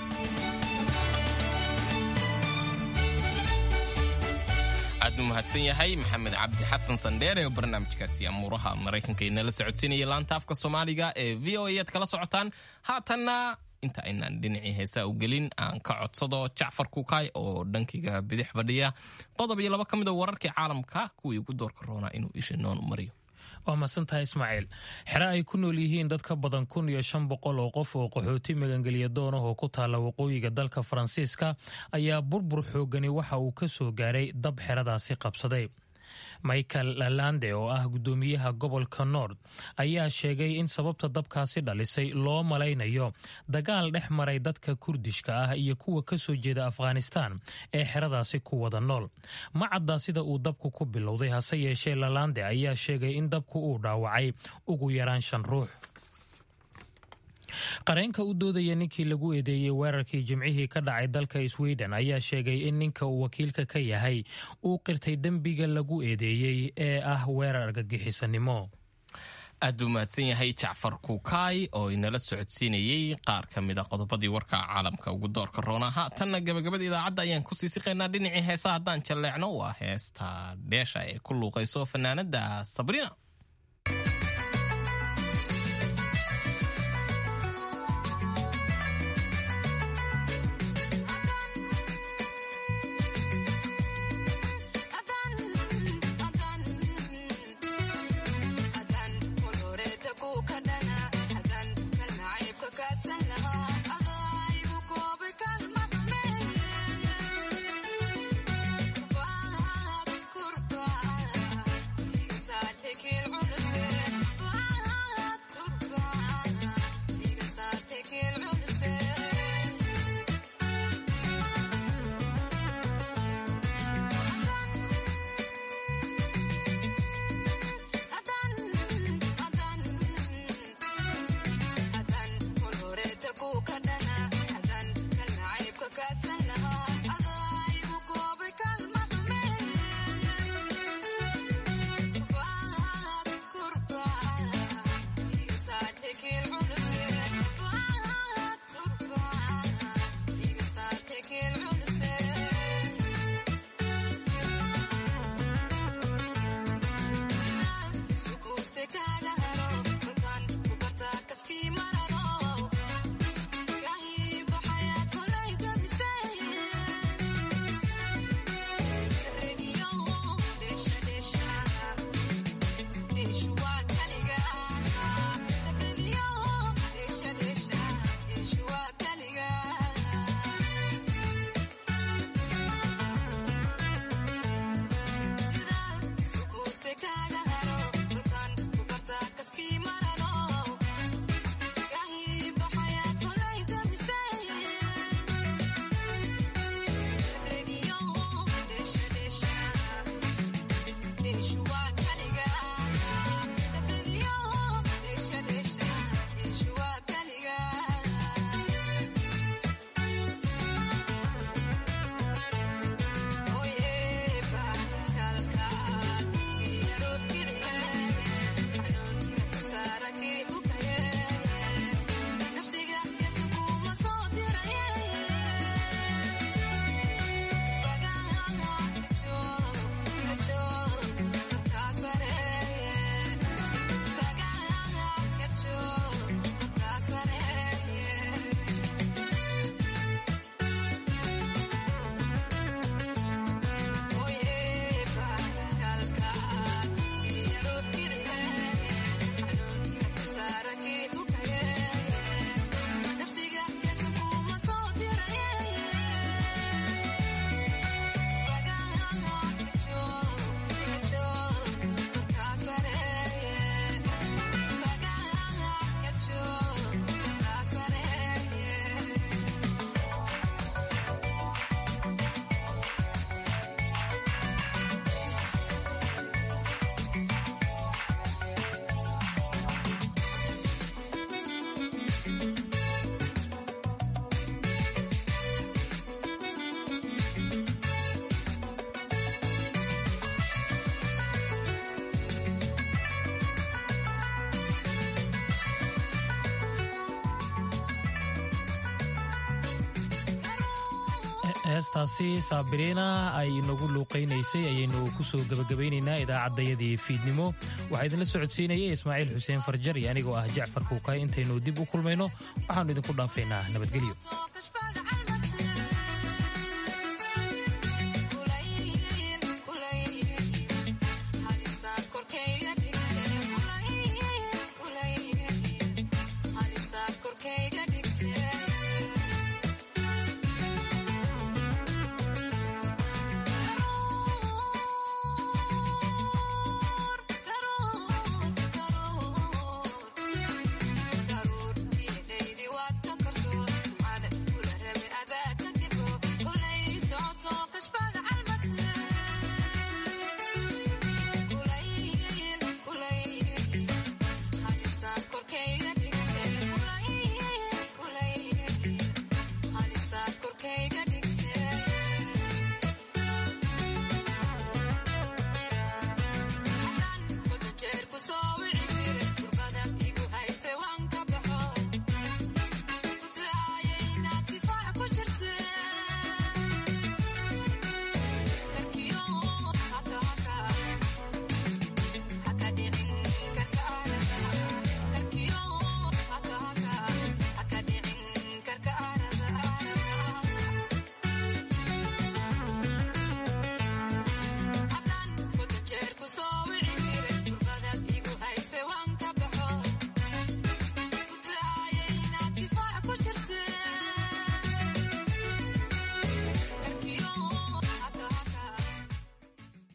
A: aad u mahadsan yahay maxamed cabdi xasan sandheer ee barnaamijkaasi amuuraha maraykanka inala socodsiinaya laanta afka soomaaliga ee v o a aad kala socotaan haatanna inta aynaan dhinacii heesaa u gelin aan ka codsado jacfar kukaay oo dhankayga bidix fadhiya qodob iyo laba ka mid a wararkii caalamka kuwii ugu doorka roonaa inuu isha noon mariyo
B: waa masantahay ismaaciil xere ay ku nool yihiin dad ka badan kun iyo shan boqol oo qof oo qaxooti magangelya doon ah oo ku taalla waqooyiga dalka faransiiska ayaa burbur xoogani waxa uu ka soo gaaray dab xeradaasi qabsaday michael lalande oo ah guddoomiyaha gobolka nord ayaa sheegay in sababta dabkaasi dhalisay loo malaynayo dagaal dhex maray dadka kurdishka ah iyo kuwa ka soo jeeda afghanistan ee xeradaasi ku wada nool ma cadda sida uu dabku ku bilowday hase yeeshee lalande ayaa sheegay in dabku uu dhaawacay ugu yaraan shan ruux qareenka u doodaya ninkii lagu eedeeyey weerarkii jimcihii ka dhacay dalka sweden ayaa sheegay in ninka uu wakiilka ka yahay uu qirtay dembiga lagu eedeeyey ee ah weerar argagixisanimo
A: aad buu mahadsan yahay jacfar kukaay oo inala socodsiinayey qaar ka mid a qodobadii warka caalamka ugu doorka roona haatanna gabagabada idaacadda ayaan kusii siqaynaa dhinacii heesa haddaan jalleecno waa heesta dheesha ee ku luuqayso fanaanada sabriina
B: heestaasi saabiriina ay inagu luuqaynaysay ayaynu ku soo gebagabaynaynaa idaacaddayadii fiidnimo waxaa idinla socodsiinayay ismaaciil xuseen farjar iyo anigoo ah jacfar kuukay intaynu dib u kulmayno waxaannu idinku dhaafaynaa nabadgelyo